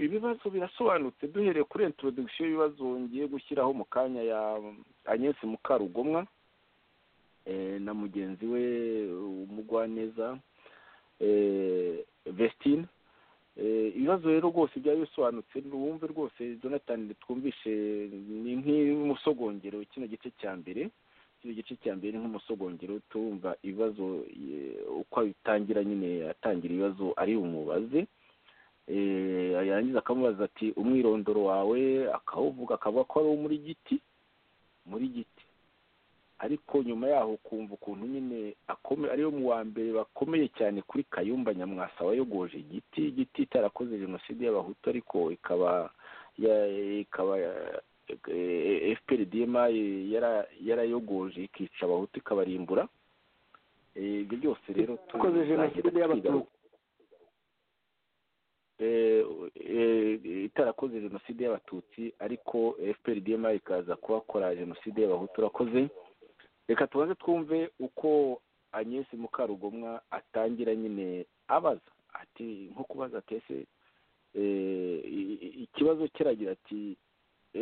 ibibazo birasobanutse duhereye kuri introduction y'ibibazo ngiye gushyiraho mu kanya ya agnese mukarugomwa na mugenzi we umugwaneza vestine ibibazo rero rwose byari bisobanutse wumve rwose jonathan twumvishe ni nk'umusogongero kino gice cya mbere kino gice cya mbere ni nk'umusogongero turumva ibibazo uko abitangira nyine atangira ibibazo ari umubaze yarangiza akamubaza ati umwirondoro wawe akawuvuga akavuga ko ari uwo muri giti muri giti ariko nyuma yaho ukumva ukuntu nyine ariyo mu wa mbere bakomeye cyane kuri kayumba nyamwasa wayogoje igiti igiti itarakoze jenoside y'abahutu ariko ikaba ikaba fprdma yarayogoje ikica abahutu ikabarimbura ibyo byose rero dukoze jenoside y'abatutsi itarakoze jenoside y'abatutsi ariko fprdma ikaza kuhakora jenoside y'abahutu urakoze reka tubanze twumve uko agnese mukarugomwa atangira nyine abaza ati nko kubaza ati ese ikibazo kiragira ati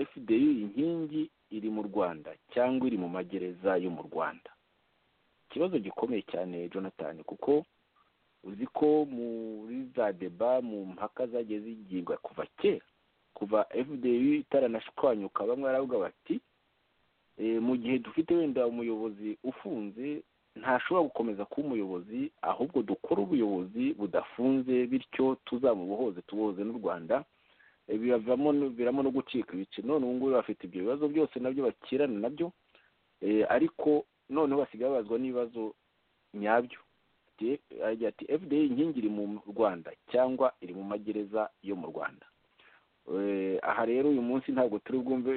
fdi inkingi iri mu rwanda cyangwa iri mu magereza yo mu rwanda ikibazo gikomeye cyane jonathan kuko uzi ko muri za deba mu mpaka zagiye zigirwa kuva kera kuva fdi itaranashwanyuka bamwe baravuga bati mu gihe dufite wenda umuyobozi ufunze ntashobora gukomeza kuba umuyobozi ahubwo dukore ubuyobozi budafunze bityo tuzamubohoze tubohoze n'u rwanda biramo no gucika ibice none ubu ngubu bafite ibyo bibazo byose nabyo bakirana nabyo ariko noneho basigaye babazwa n'ibibazo nyabyo agira ati fda inkingi iri mu rwanda cyangwa iri mu magereza yo mu rwanda aha rero uyu munsi ntabwo turi bwumve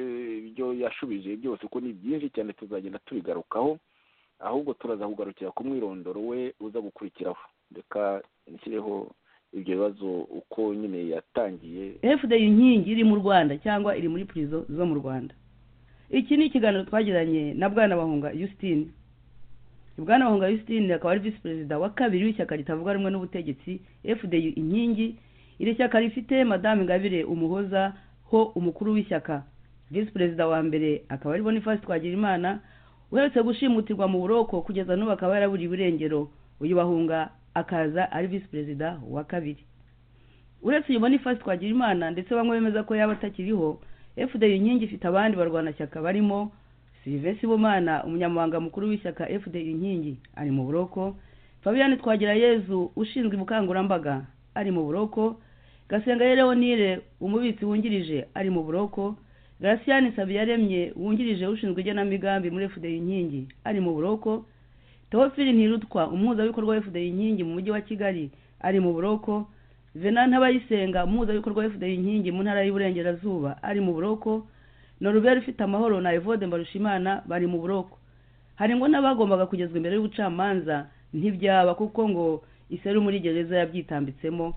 ibyo yashubije byose kuko ni byinshi cyane tuzagenda tubigarukaho ahubwo turaza kugarukira ku mwirondoro we uza gukurikiraho reka nshyireho ibyo bibazo uko nyine yatangiye fda inkingi iri mu rwanda cyangwa iri muri purizo zo mu rwanda iki ni ikiganiro twagiranye na bwana bahunga Justine bwana bahunga Justine akaba ari visi perezida wa kabiri w'ishyaka ritavuga rumwe n'ubutegetsi fda inkingi iri shyaka rifite madamu ingabire umuhoza ho umukuru w'ishyaka visi perezida wa mbere akaba ari bonifasi twagirimana uherutse gushimutirwa mu buroko kugeza n'ubu akaba yaraburiye irengero uyu bahunga akaza ari visi perezida wa kabiri uretse uyu bonifasi twagirimana ndetse bamwe bemeza ko yaba atakiriho fda inkingi ifite abandi barwanashyaka barimo silivesi bumana umunyamabanga mukuru w'ishyaka fda inkingi ari mu buroko fabian twagirayezu ushinzwe ubukangurambaga ari mu buroko gasenga leonire umubitsi wungirije ari mu buroko garasiyani sabiyaremye wungirije ushinzwe igenamigambi muri fda inkingi ari mu buroko teofili ntirutwa umuhuzabikorwa wa fda inkingi mu mujyi wa kigali ari mu buroko vena ntabayisenga umuhuzabikorwa wa fda inkingi mu ntara y'uburengerazuba ari mu buroko noruberi ufite amahoro na evode mbarushimana bari mu buroko hari ngo n'abagombaga kugezwa imbere y'ubucamanza ntibyaba kuko ngo iseru muri gereza yabyitambitsemo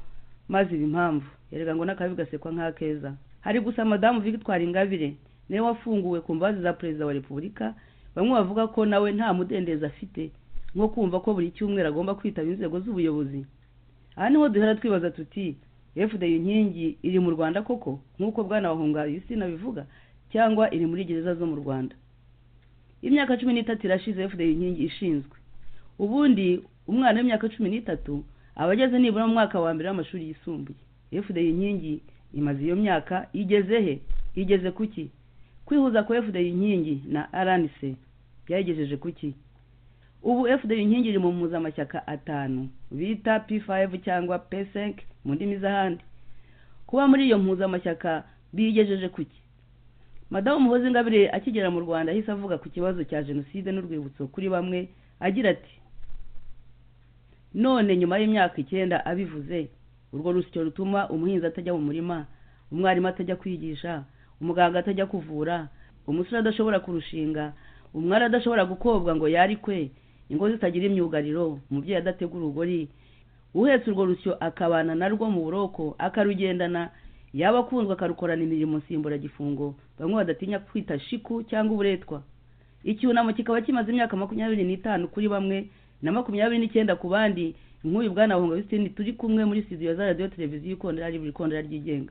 maze iba impamvu yerega ngo n'akabi gasekwa nk'akeza hari gusa madamu victoire ingabire niwe wafunguwe ku mbabazi za perezida wa repubulika bamwe bavuga ko nawe nta mudendezo afite nko kumva ko buri cyumweru agomba kwitaba inzego z'ubuyobozi aha niho duhera twibaza tuti fda inkingi iri mu rwanda koko nk'uko bwana bahunga yusina bivuga cyangwa iri muri gereza zo mu rwanda imyaka cumi n'itatu irashize fda inkingi ishinzwe ubundi umwana w'imyaka cumi n'itatu aba ageze nibura mu mwaka wa mbere w'amashuri yisumbuye fda inkingi imaze iyo myaka igeze he igeze kuki kwihuza kwa fda inkingi na rnc byayigejeje kuki ubu fda inkingi iri mu mpuzamashyaka atanu bita p5 cyangwa p5 mu ndimi z'ahandi kuba muri iyo mpuzamashyaka biyigejeje kuki madamu muhozi ingabire akigera mu rwanda ahise avuga ku kibazo cya jenoside n'urwibutso kuri bamwe agira ati none nyuma y'imyaka icyenda abivuze urwo rusyo rutuma umuhinzi atajya mu murima umwarimu atajya kwigisha umuganga atajya kuvura umusore adashobora kurushinga umwari adashobora gukobwa ngo yarikwe ingo zitagira imyugariro umubyeyi adategura urugori uhetse urwo rusyo akabana narwo mu buroko akarugendana yaba akunzwe akarukorana imirimo nsimburagifungo bamwe badatinya kwita shiku cyangwa uburetwa icyunamo kikaba kimaze imyaka makumyabiri n'itanu kuri bamwe na makumyabiri n'icyenda ku bandi nk'uyu bwana bahunga bisitini turi kumwe muri studio za radiyo televiziyo ikondera buri kondera ryigenga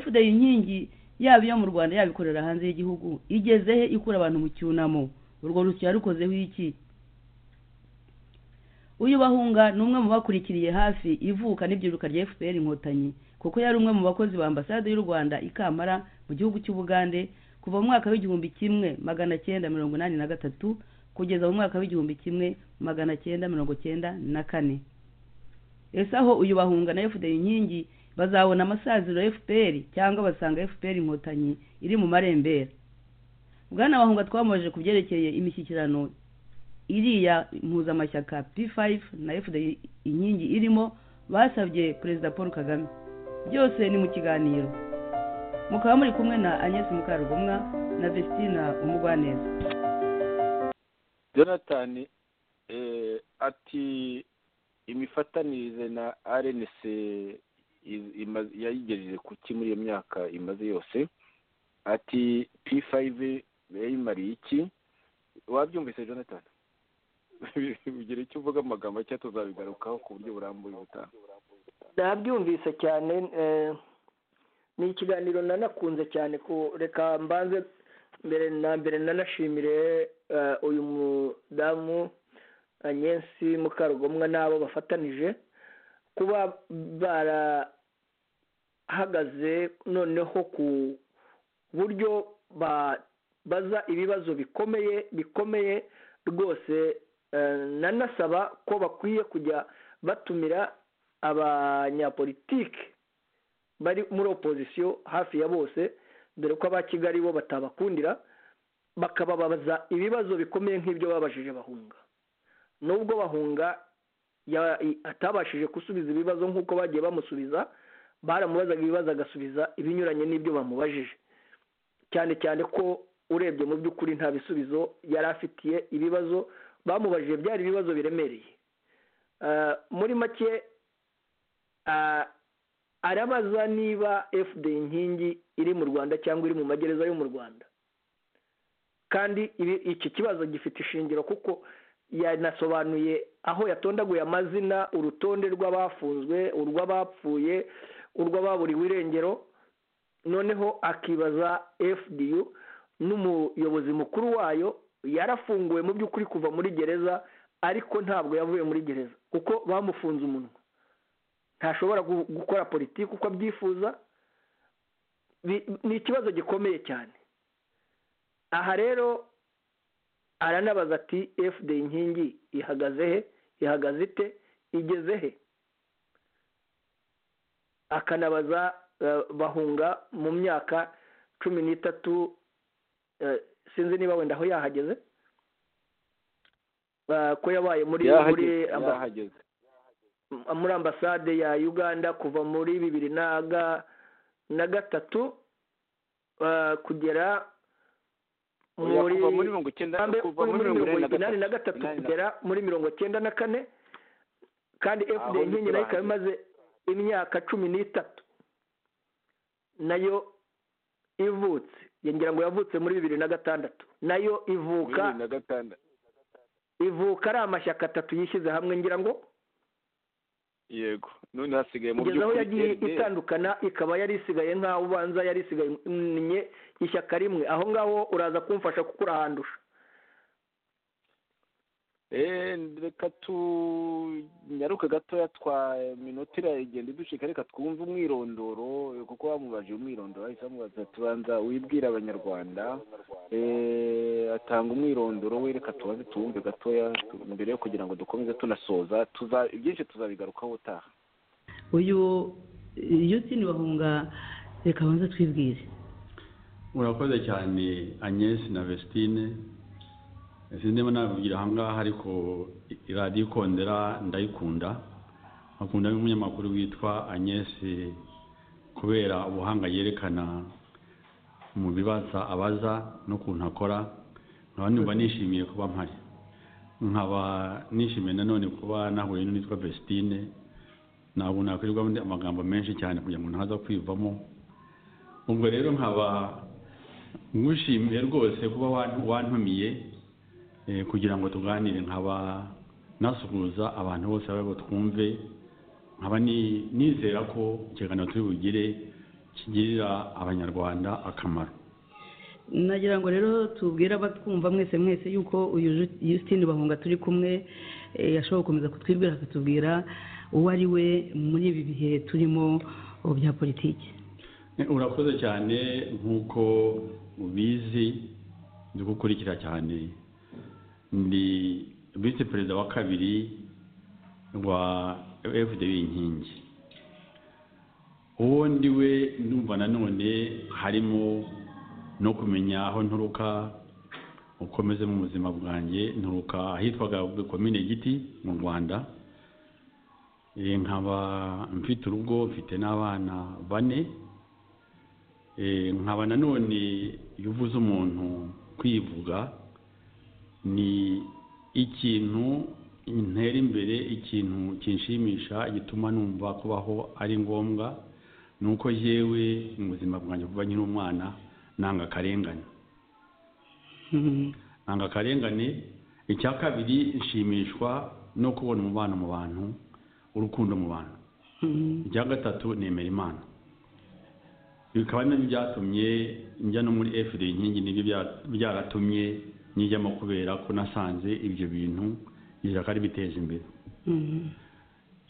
fda inkingi yaba iyo mu rwanda yaba ikorera hanze y'igihugu igeze he ikura abantu mu cyunamo urwo rusyo yarukozeho iki uyu bahunga ni umwe mu bakurikiriye hafi ivuka n'ibyiruka rya fpr inkotanyi kuko yari umwe mu bakozi ba ambasade y'u rwanda i kamara mu gihugu cy'ubugande kuva mu mwaka w'igihumbi kimwe magana cyenda mirongo inani na gatatu kugeza mu mwaka w'igihumbi kimwe magana cyenda mirongo cyenda na kane ese aho uyu bahunga na fda inkingi bazabona amasaziro fpr cyangwa basanga fpr inkotanyi iri mu marembera bwana bahunga twamoje ku byerekeye imishyikirano iriya mpuzamashyaka p5 na fda inkingi irimo basabye perezida paul kagame byose ni mu kiganiro mukaba muri kumwe na agnes mukarugomwa na vestina umugwaneza jonathan ati imifatanirize na rnc yayigejeje kuki muri iyo myaka imaze yose ati p5 yayimariye iki wabyumvise jonathan bigira icyo uvuga amagambo cyangwa tuzabigarukaho ku buryo burambuye ubutaha nabyumvise cyane ni ikiganiro nanakunze cyane ko reka mbanze mbere na mbere nanashimire eh, uyu mudamu anyensi mukarugomwa n'abo bafatanije kuba barahagaze noneho ku buryo babaza ibibazo bikomeye bikomeye rwose eh, nanasaba ko bakwiye kujya batumira abanyapolitike bari muri opozisiyo hafi ya bose dore ko aba kigali bo batabakundira bakababaza ibibazo bikomeye nk'ibyo babashije bahunga nubwo bahunga ya- i- atabashije gusubiza ibibazo nk'uko bagiye bamusubiza baramubazaga ibibazo agasubiza ibinyuranye n'ibyo bamubajije cyane cyane ko urebye mu by'ukuri nta bisubizo yari afitiye ibibazo bamubajije byari ibibazo biremereye Eh, muri make ah, arabaza niba fd inkingi iri mu rwanda cyangwa iri mu magereza yo mu rwanda kandi ibi- iki kibazo gifite ishingiro kuko yanasobanuye aho yatondaguye amazina urutonde rw'abafunzwe urw'abapfuye urw'ababuriwe irengero noneho akibaza fdu n'umuyobozi mukuru wayo yarafunguwe mu by'ukuri kuva muri gereza ariko ntabwo yavuye muri gereza kuko bamufunze umunwa ntashobora gu- gukora politiki uko abyifuza Bi- ni ikibazo gikomeye cyane aha rero aranabaza ati fd inkingi ihagaze he ihagaze ite igeze he akanabaza eh, bahunga mu myaka cumi n'itatu eh, sinzi niba wenda aho yahageze Eh, ko yabaye muri muri yahageze amba- yahageze m- muri ambasade ya uganda kuva muri bibiri na ga- na gatatu eh, kugera Oya, kuva muri mirongo icyenda Kambe kuva uri muri muri mirongo mirongo inani na na gatatu Inani na- kugera muri mirongo cyenda na kane kandi Aho fda nkingi nayo ikaba ntiturahazi. imaze imyaka cumi n'itatu nayo ivutse ngira ngo yavutse muri bibiri na gatandatu nayo ivuka bibiri na gatandatu ivuka ari amashyaka atatu yishyize hamwe ngira ngo yego none hasigaye mu kugeza aho by'ukuri yagiye FDL. itandukana ikaba yari isigaye nk'aho ubanza yari isiganye ishyaka rimwe aho ngaho uraza kumfasha kuko urahandusha Eh, reka tunyaruke gatoya twa minota iragenda iducika reka twumve umwirondoro eh, kuko bamubajije umwirondoro ahise bamubaza tubanza wibwire abanyarwanda eh, atanga umwirondoro we reka tubanze tuwumve gatoya tu- mbere yo kugira ngo dukomeze tunasoza tuza ibyinshi tuzabigarukaho utaha uyu yutini bahunga reka banza twibwire urakoze cyane agnes na vestine sinzi niba nabivugira aha ngaha ariko i- radiyo ikondera ndayikunda akunda n'umunyamakuru witwa agnes kubera ubuhanga yerekana mu bibaza abaza n'ukuntu akora nkaba numva nishimiye kuba mpari nkaba nishimiye nanone kuba nahuye n'uwitwa vestine ntabwo nakwirirwa amagambo menshi cyane kugira ngo ntaza kwivamo ubwo rero nkaba ngushimiye rwose kuba wan- wantumiye eh, kugira ngo tuganire nkaba nasuhuza abantu bose babo twumve nkaba ni- nizera ko ikiganiro turi bugire kigirira abanyarwanda akamaro nagira ngo rero tubwire abatwumva mwese mwese yuko uyu Ju- yusitini bahunga turi kumwe eh, ashobora gukomeza kutwibwira akatubwira uwo ari we muri ibi bihe turimo oh, bya politiki Eh, urakoze cyane nk'uko ubizi ndi gukurikira cyane ndi visi perezida wa kabiri wa fdb inkingi uwo ndi we ndumva nanone harimo no kumenya aho nturuka ukomeze mu buzima bwanjye nturuka ahitwaga komine giti mu rwanda Eh, nkaba mfite urugo mfite n'abana bane Eh, nkaba nanone iyo uvuze umuntu kwivuga ni ikintu ntera imbere ikintu kinshimisha gituma numva kubaho ari ngombwa ni uko yewe mu buzima bwanjye kuba nkiri umwana nanga akarengane Mhm. nanga akarengane icya kabiri nshimishwa no kubona umubano mu bantu urukundo mu bantu Mhm. icya gatatu nemera imana bikaba nabyo byatumye njya no muri efuperi inkingi nibyo bya- byaratumye nyijyamo kubera ko nasanze ibyo bintu ishyaka ribiteje imbere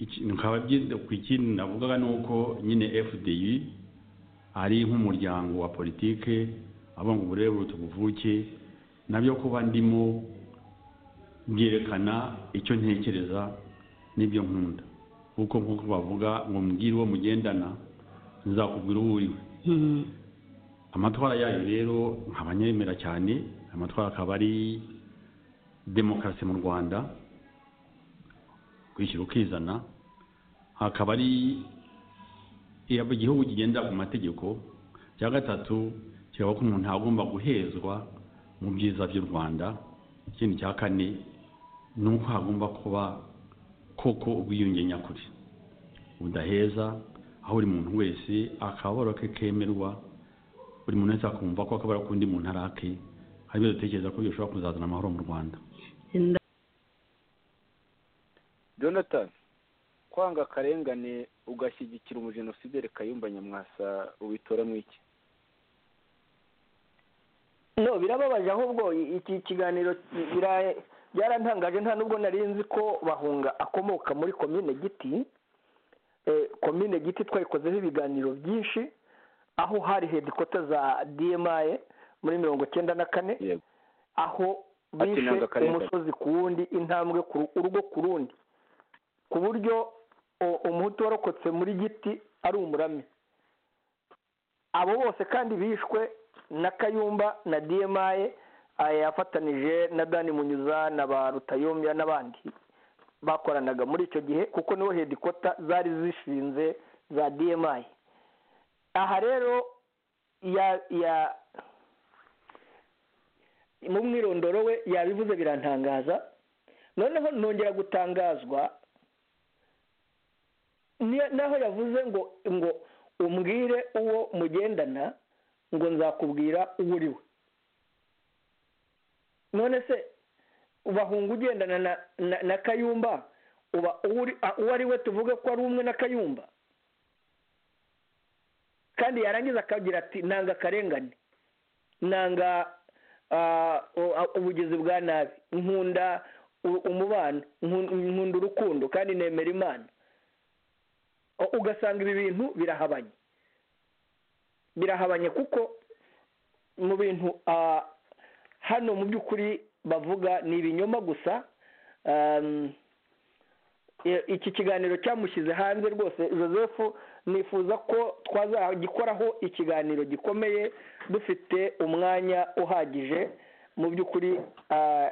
Iki- bikaba byiza ku ikindi navugaga ni uko nyine fdi ari nk'umuryango wa politike avuga ngo uburere buruta ubuvuke nabyo kuba ndimo byerekana icyo ntekereza n'ibyo nkunda kuko nk'uko bavuga ngo mbwire uwo mugendana nzakubwira uwo uriwe amatwara yayo rero nkaba nyemera cyane amatwara akaba ari demokarasi mu rwanda kwishyura ukizana hakaba ari iyo igihugu kigendera ku mategeko cya gatatu kiraba ko umuntu agomba guhezwa mu byiza by'u rwanda ikindi cya kane ni uko hagomba kuba koko ubwiyunge nyakuri budaheza aho buri muntu wese akababaro ke kemerwa buri muntu wese akumva ko akababaro k'undi muntu ari ake hari ibyo dutekereza ko bishobora kuzazana amahoro mu rwanda jonathan kwanga akarengane ugashyigikira umujenosideri kayumba nyamwasa ubitoramo iki no birababaje ahubwo i- iki kiganiro bira- byarantangaje nta nubwo nari nzi ko bahunga akomoka muri komine giti Eh, komine giti twayikozeho ibiganiro byinshi aho hari hedikota za dmi muri mirongo icyenda na kane yego aho Ati bishe nanga akarengane. umusozi ku wundi intambwe ku ru- urugo ku rundi ku buryo o- umuhutu warokotse muri giti ari umurami abo bose kandi bishwe na kayumba na dmi yafatanije na dani munyuza na ba rutayombya n'abandi bakoranaga muri icyo gihe kuko niho hedikota zari zishinze za dmi aha rero ya ya mu mwirondoro we yabivuze birantangaza noneho nongera gutangazwa ni- naho yavuze ngo ngo umbwire uwo mugendana ngo nzakubwira uwo uri we none se bahunga ugendana na, na, na kayumba uba uwo uri- a- uwo ari we tuvuge ko ari umwe na kayumba kandi yarangiza akagira ati nanga akarengane nanga ah, u- ubugizi bwa nabi nkunda u- umubano nkun- nkunda urukundo kandi nemera imana O- ugasanga ibi bintu birahabanye birahabanye kuko mu bintu ah, hano mu by'ukuri bavuga ni ibinyoma gusa um, i- iki kiganiro cyamushyize hanze rwose joseph nifuza ko twazagikoraho ikiganiro gikomeye dufite umwanya uhagije mu by'ukuri ah,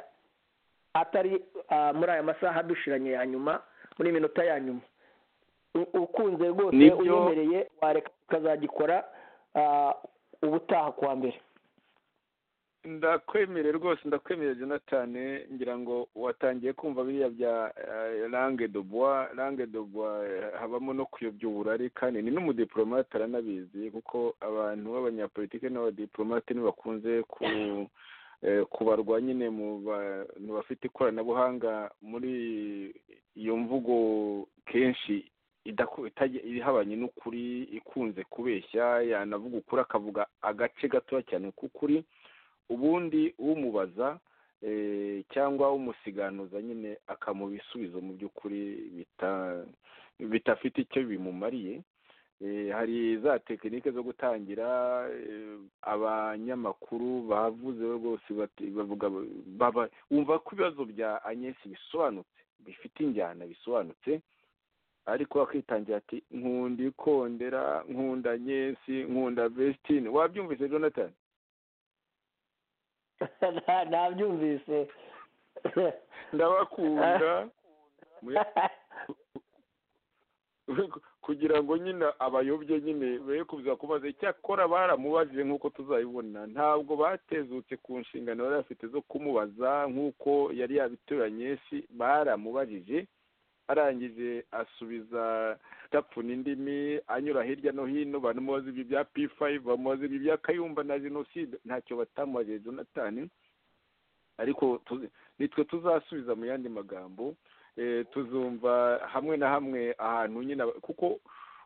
atari ah, muri aya masaha dushiranye ya nyuma muri iminota ya nyuma U- ukunze rwose Nibyo. uyemereye wareka ukazagikora ah, ubutaha kuwa mbere ndakwemerera rwose ndakwemerera jonathan ngira ngo watangiye kumva biriya bya eh, langue de bois langue de bois eh, habamo no kuyobya uburari kandi ni n'umudipolomate aranabizi kuko abantu b'abanyapolitike n'abadiplomate ntibakunze ku eh, kubarwa nyine mu bantu bafite ikoranabuhanga muri iyo mvugo kenshi idaku- itajya- ihabanye n'ukuri ikunze kubeshya yanavuga ukuri akavuga agace gatoya cyane k'ukuri ubundi umubaza eh, cyangwa umusiganuza nyine akamuha ibisubizo mu by'ukuri bita- bidafite icyo bimumariye Eh, hari za tekinike zo gutangira eh, abanyamakuru bavuze rwose bati- bavuga baba- wumva ko ibibazo bya agnes bisobanutse bifite injyana bisobanutse ariko akitangira ati nkunda ikondera nkunda agnes nkunda vestine wabyumvise jonathan Nta- nabyumvise ndabakunda kugira ngo nyine abayobye nyine be kuza kubaza icyakora baramubajije nk'uko tuzabibona ntabwo batezutse ku nshingano bari bafite zo kumubaza nk'uko yari yabituranye si baramubajije arangije asubiza tapfuna indimi anyura hirya no hino banamubaza ibi bya p five bamubaza ibi bya kayumba na jenoside ntacyo batamubajije jonathan ariko tuzi- nitwe tuzasubiza mu yandi magambo eh, tuzumva hamwe na hamwe ahantu nyine aba- kuko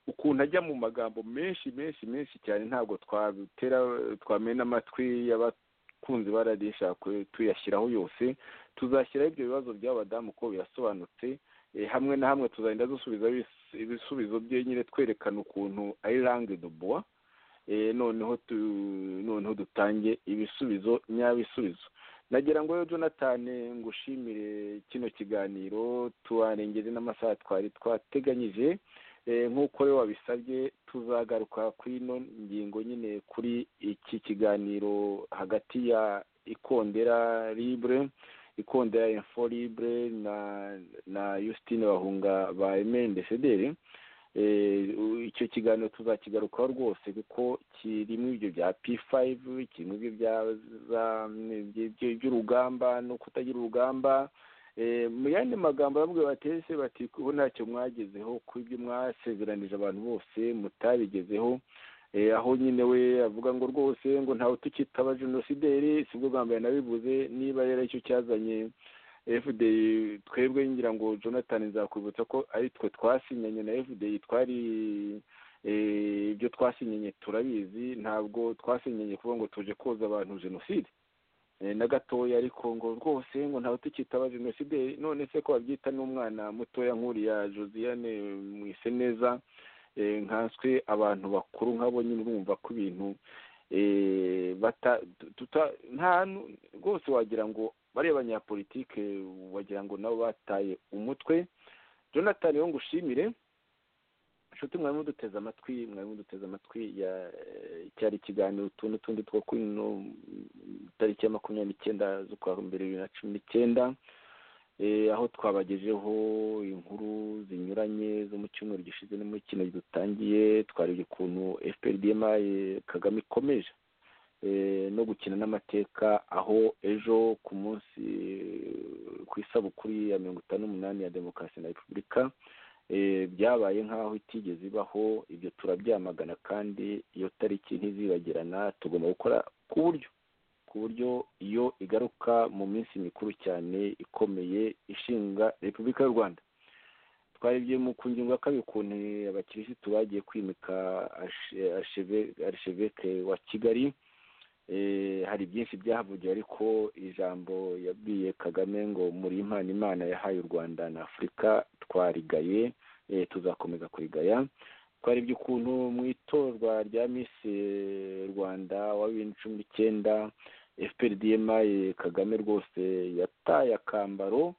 ukuntu ajya mu magambo menshi menshi menshi cyane ntabwo twabitera twamena amatwi y'abakunzi bararisha tuyashyiraho yose tuzashyiraho ibyo bibazo by'abadamu uko birasobanutse Eh, hamwe na hamwe tuzagenda dusubiza ibis- ibisubizo bye nyine twerekana ukuntu ari langue de bois Eh, noneho tu- noneho dutange ibisubizo nyabisubizo nagira ngo rero jonathan ngushimire kino kiganiro tuharengeze n'amasaha twari twateganyije Eh, nk'uko rero wabisabye tuzagaruka kuri ino ngingo nyine kuri iki kiganiro hagati ya ikondera libre ikondera info libre na na Justine Bahunga ba MNDCDR eh u- icyo kiganiro tuzakigarukaho rwose kuko kirimo ibyo bya P5 kirimo ibyo bya za- by- by- by'urugamba no kutagira urugamba Eh, mu yandi magambo bamwe batese bati ubu ntacyo mwagezeho ku ibyo mwasezeranije abantu bose mutabigezeho Eh, aho nyine we avuga ngo rwose ngo ntawe tukitaba jenosideri sibwo bwa mbere nabivuze niba rero icyo cyazanye fdi twebwe ngira ngo jonathan nzakwibutsa ko ari twe twasinyanye na fdi twari eh, ibyo twasinyanye turabizi ntabwo twasinyanye kuvuga ngo tuje koza abantu jenoside Eh, na gatoya ariko ngo rwose ngo ntawe tukitaba jenoside none se ko babyita n'umwana mutoya nk'uriya josiane mwise neza eh, nkanswe abantu bakuru nk'abo nyine urumva ko ibintu eh, bata tuta- nta nu- rwose wagira ngo bariya banyapolitike wagira ngo nabo bataye umutwe jonathan rero ngushimire inshuti mwari muduteze amatwi mwari muduteze amatwi ya cyari ikiganiro utu n'utundi two kuri ino mm, tariki ya makumyabiri n'icyenda z'ukwa mbere bibiri na cumi n'icyenda Eh, aho twabagejeho inkuru zinyuranye zo mu cyumweru gishize no muri kino dutangiye twarebye ukuntu fprdma kagame ikomeje eh, no gukina n'amateka aho ejo ku munsi eh, ku isabukuru ya mirongo itanu n'umunani ya demokarasi na repubulika eh, byabaye nk'aho itigeze ibaho ibyo turabyamagana kandi iyo tariki ntizibagirana tugomba gukora ku buryo ku buryo iyo igaruka mu minsi mikuru cyane ikomeye ishinga repubulika y'u rwanda twarebye mu ku ngingo ya kabiri ukuntu abakirisitu bagiye kwimika ashe- asheve- arisheveke wa kigali Eh, hari byinshi byahavugiwe ariko ijambo yabwiye kagame ngo muri impano imana yahaye u rwanda na afurika twarigaye eh, tuzakomeza kurigaya twarebye ukuntu mu itorwa rya misi rwanda wa bibiri na cumi n'icyenda fprdma kagame rwose yataye akambaro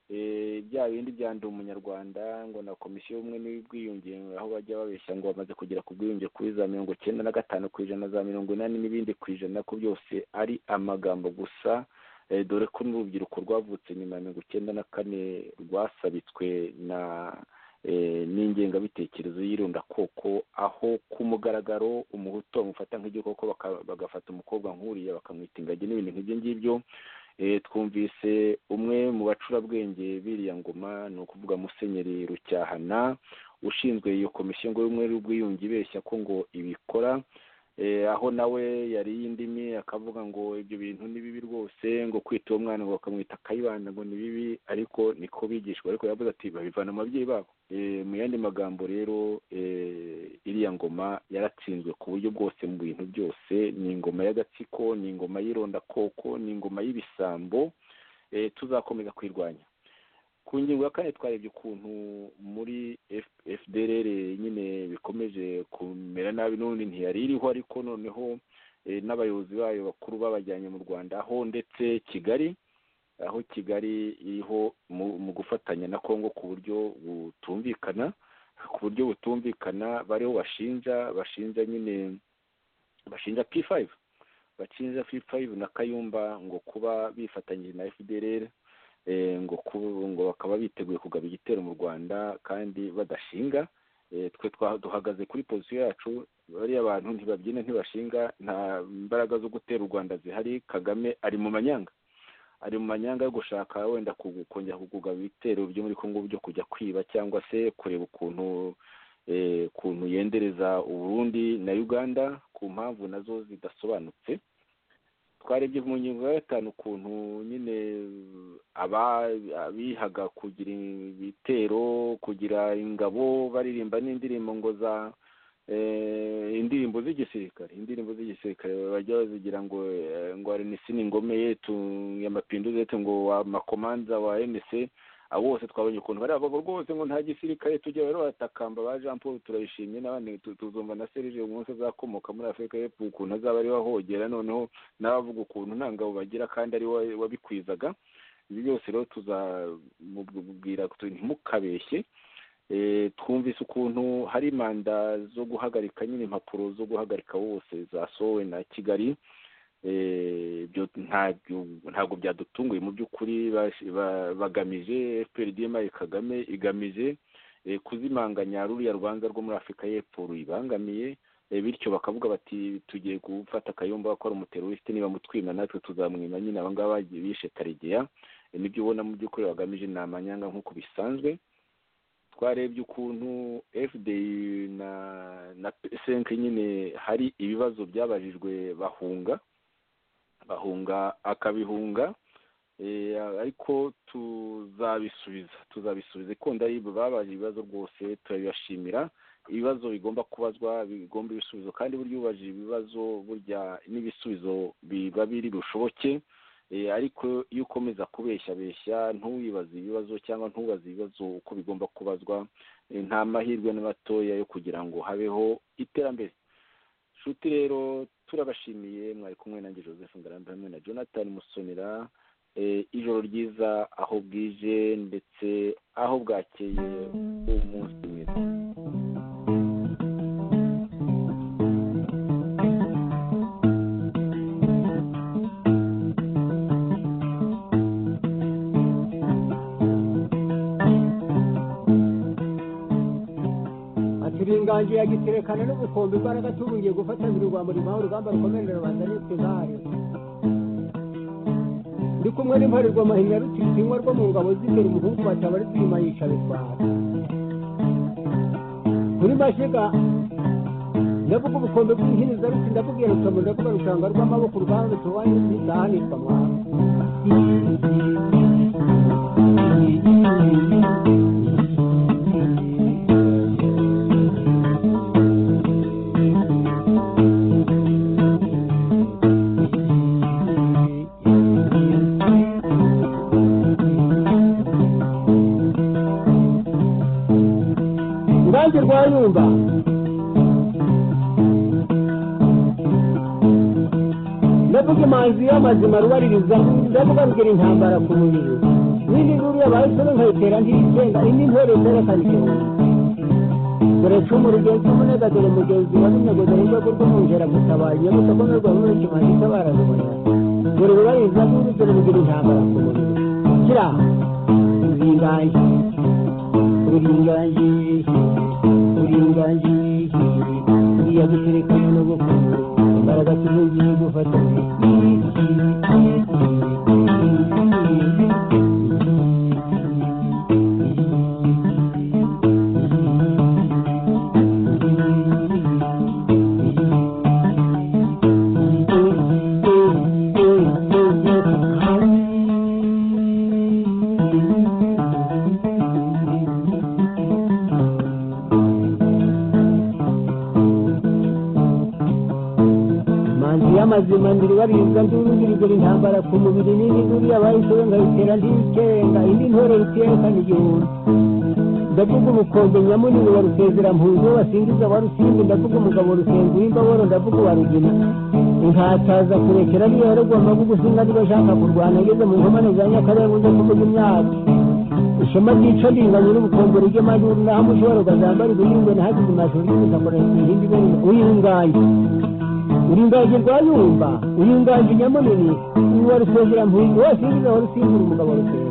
eh, bya bindi bya ndi umunyarwanda ngo na komisiyo y'ubumwe n'ubwiyunge aho bajya babeshya ngo bamaze kugera ku bwiyunge kuri za mirongo cyenda na gatanu ku ijana za mirongo inani n'ibindi ku ijana ko byose ari amagambo gusa eh, dore ko n'urubyiruko rwavutse nyuma ya mirongo icyenda na kane rwasabitswe na eh, n'ingengabitekerezo y'irundakoko aho ku mugaragaro umuhutu bamufata nk'igikoko baka- bagafata umukobwa nk'uriya bakamwita ingagi n'ibintu nk'ibyo ngibyo Eh, twumvise umwe mu bacurabwenge biriya ngoma ni ukuvuga musenyeri rucyahana ushinzwe iyo komisiyo ngo y'ubumwe n'ubwiyunge ibeshya ko ngo ibikora eh, aho nawe yari y'indimi akavuga ngo ibyo bintu ni bibi rwose ngo kwita uwo mwana ngo bakamwita akayibanda ngo ni bibi ariko niko bigishwa ariko yavuze ati babivana mu babyeyi babo Eh, mu yandi magambo rero eh, iriya ngoma yaratsinzwe ku buryo bwose mu bintu byose ni ingoma y'agatsiko ni ingoma y'irondakoko ni ingoma y'ibisambo eh, tuzakomeza kuyirwanya ku ngingo ya kane twarebye ukuntu muri F- fdrr nyine bikomeje kumera nabi n'ubundi ntiyari iriho ariko noneho eh, n'abayobozi bayo bakuru babajyanye mu rwanda aho ndetse kigali aho kigali iriho mu mu gufatanya na kongo ku buryo butumvikana ku buryo butumvikana bariho bashinja bashinja nyine bashinja p5 bashinja p5 na kayumba ngo kuba bifatanyije na fdrr eh, ngo ku- ngo bakaba biteguye kugaba igitero mu rwanda kandi badashinga Eh, twe twa- duhagaze kuri posiyo yacu bariya bantu ntibabyina ntibashinga nta mbaraga zo gutera u rwanda zihari kagame ari mu manyanga ari mu manyanga yo gushaka wenda kugu- kongera kugugaba ibitero byo muri kongo byo kujya kwiba cyangwa se kureba ukuntu eh, ukuntu yendereza uburundi na uganda ku mpamvu nazo zidasobanutse twarebye mu ngingo ya gatanu ukuntu nyine aba- abihaga kugira ibitero kugira ingabo baririmba n'indirimbo ngo za eh, indirimbo z'igisirikare indirimbo z'igisirikare bajya bazigira ngo eh, ngo RNC ni ingome yetu ya mapinduzi yetu ngo wa makomanza wa MNC abo bose twabonye ukuntu bari abagabo rwose ngo nta gisirikare tujya rero batakamba ba Jean Paul turabishimye n'abandi tu- tuzumva na Serge uyu munsi azakomoka muri Afurika y'Epfo ukuntu azaba ariwe ahogera noneho n'abavuga ukuntu nta ngabo bagira kandi ari we wabikwizaga ibi byose rero tuzamubwira ntimukabeshye Eh, twumvise ukuntu hari manda zo guhagarika nyine impapuro zo guhagarika bose zasohowe na kigali Eh, ibyo ntabyo ntabwo byadutunguye mu by'ukuri bash- ba- bagamije fpr dma kagame igamije eh, kuzimanganya ruriya rubanza rwo muri afurika y'epfo ruyibangamiye eh, bityo bakavuga bati tugiye gufata akayumba ko ari umuterorisite niba mutwima natwe tuzamwima nyine abangaba bagiye bishe taregeya Eh, nibyo ubona mu by'ukuri bagamije ni amanyanga nk'uko bisanzwe twarebye ukuntu fdi na na psnk nyine hari ibibazo byabajijwe bahunga bahunga akabihunga eh, ariko tuzabisubiza tuzabisubiza ikunda aribo babaje ibibazo rwose turabibashimira ibibazo bigomba kubazwa bigomba ibisubizo kandi burya ubajije ibibazo burya n'ibisubizo biba biri bushoboke Eh, ariko iyo ukomeza kubeshyabeshya ntuwibaze ibibazo cyangwa ntubaze ibibazo uko bigomba kubazwa eh, nta mahirwe na matoya yo kugira ngo habeho iterambere nshuti rero turabashimiye mwari kumwe nanjye joseph ngarambe hamwe na jonathan musonera Eh, ijoro ryiza aho bwije ndetse aho bwakeye umunsi mwiza ati ringanje yagiterekana n'ubukombe imbaraga tubungiye gufatanira urwambo rimuhawe urugamba rukomerera rubanda nitwe zahari ndi kumwe n'imparerwa mahina rutitinywa rwo mu ngabo z'imbere umuhungu bataba ari twima yica bitwara kuri mashiga ndavuga ubukombe bw'ihiniza ruti ndabubwira rutomo ndavuga rushanga rw'amaboko urwanda tubanye ntizahanirwa mwana urubanza rwa nyumba ndavuga imanzi y'amazima rubaririza ndavuga rugira intambara ku mubiri n'indi nkuru yabahisemo nkayitera ntiyitsenga indi ntore zerekana igihumbi dore cumu rugenzi umunega dore mugenzi wa runego dore rwego rw'umwungera gutabaye nyabuta ko n'urwa muri kimanzi itabara rubona dore rubaririza n'indi dore rugira intambara ku mubiri kira zinganje uringaniye uringaniye uriya guterekana n'ubukungu imbaraga tubugiye gufatanya manzi y'amazima ndiribarizwa ndurugirigura intambara ku mubiri nini duriya bayishowe nkayitera ntiyicenga indi ntore rutiyekana igihumbi ndavuga ubukombe nyamunini wa rusezera mpunzi wo basingiza wa rusimbi ndavuga umugabo rusenga uw'imbaboro ndavuga uwa rugina inkataza kurekera niyo yaragomba gugusinga niba ashaka kurwana ageze mu nkomane za nyakarenga uze kuvuga imyaka ishema ryica ringanye n'ubukombe rigema n'aho ushobora ukazambara ibirindwe ntihagize imashuri y'ubutaka irindi ibintu uyinganye uringaje rwa yumba uringaje nyamunini uwa rusengera mpunzi wose ingiza wa rusimbura umugabo rusengera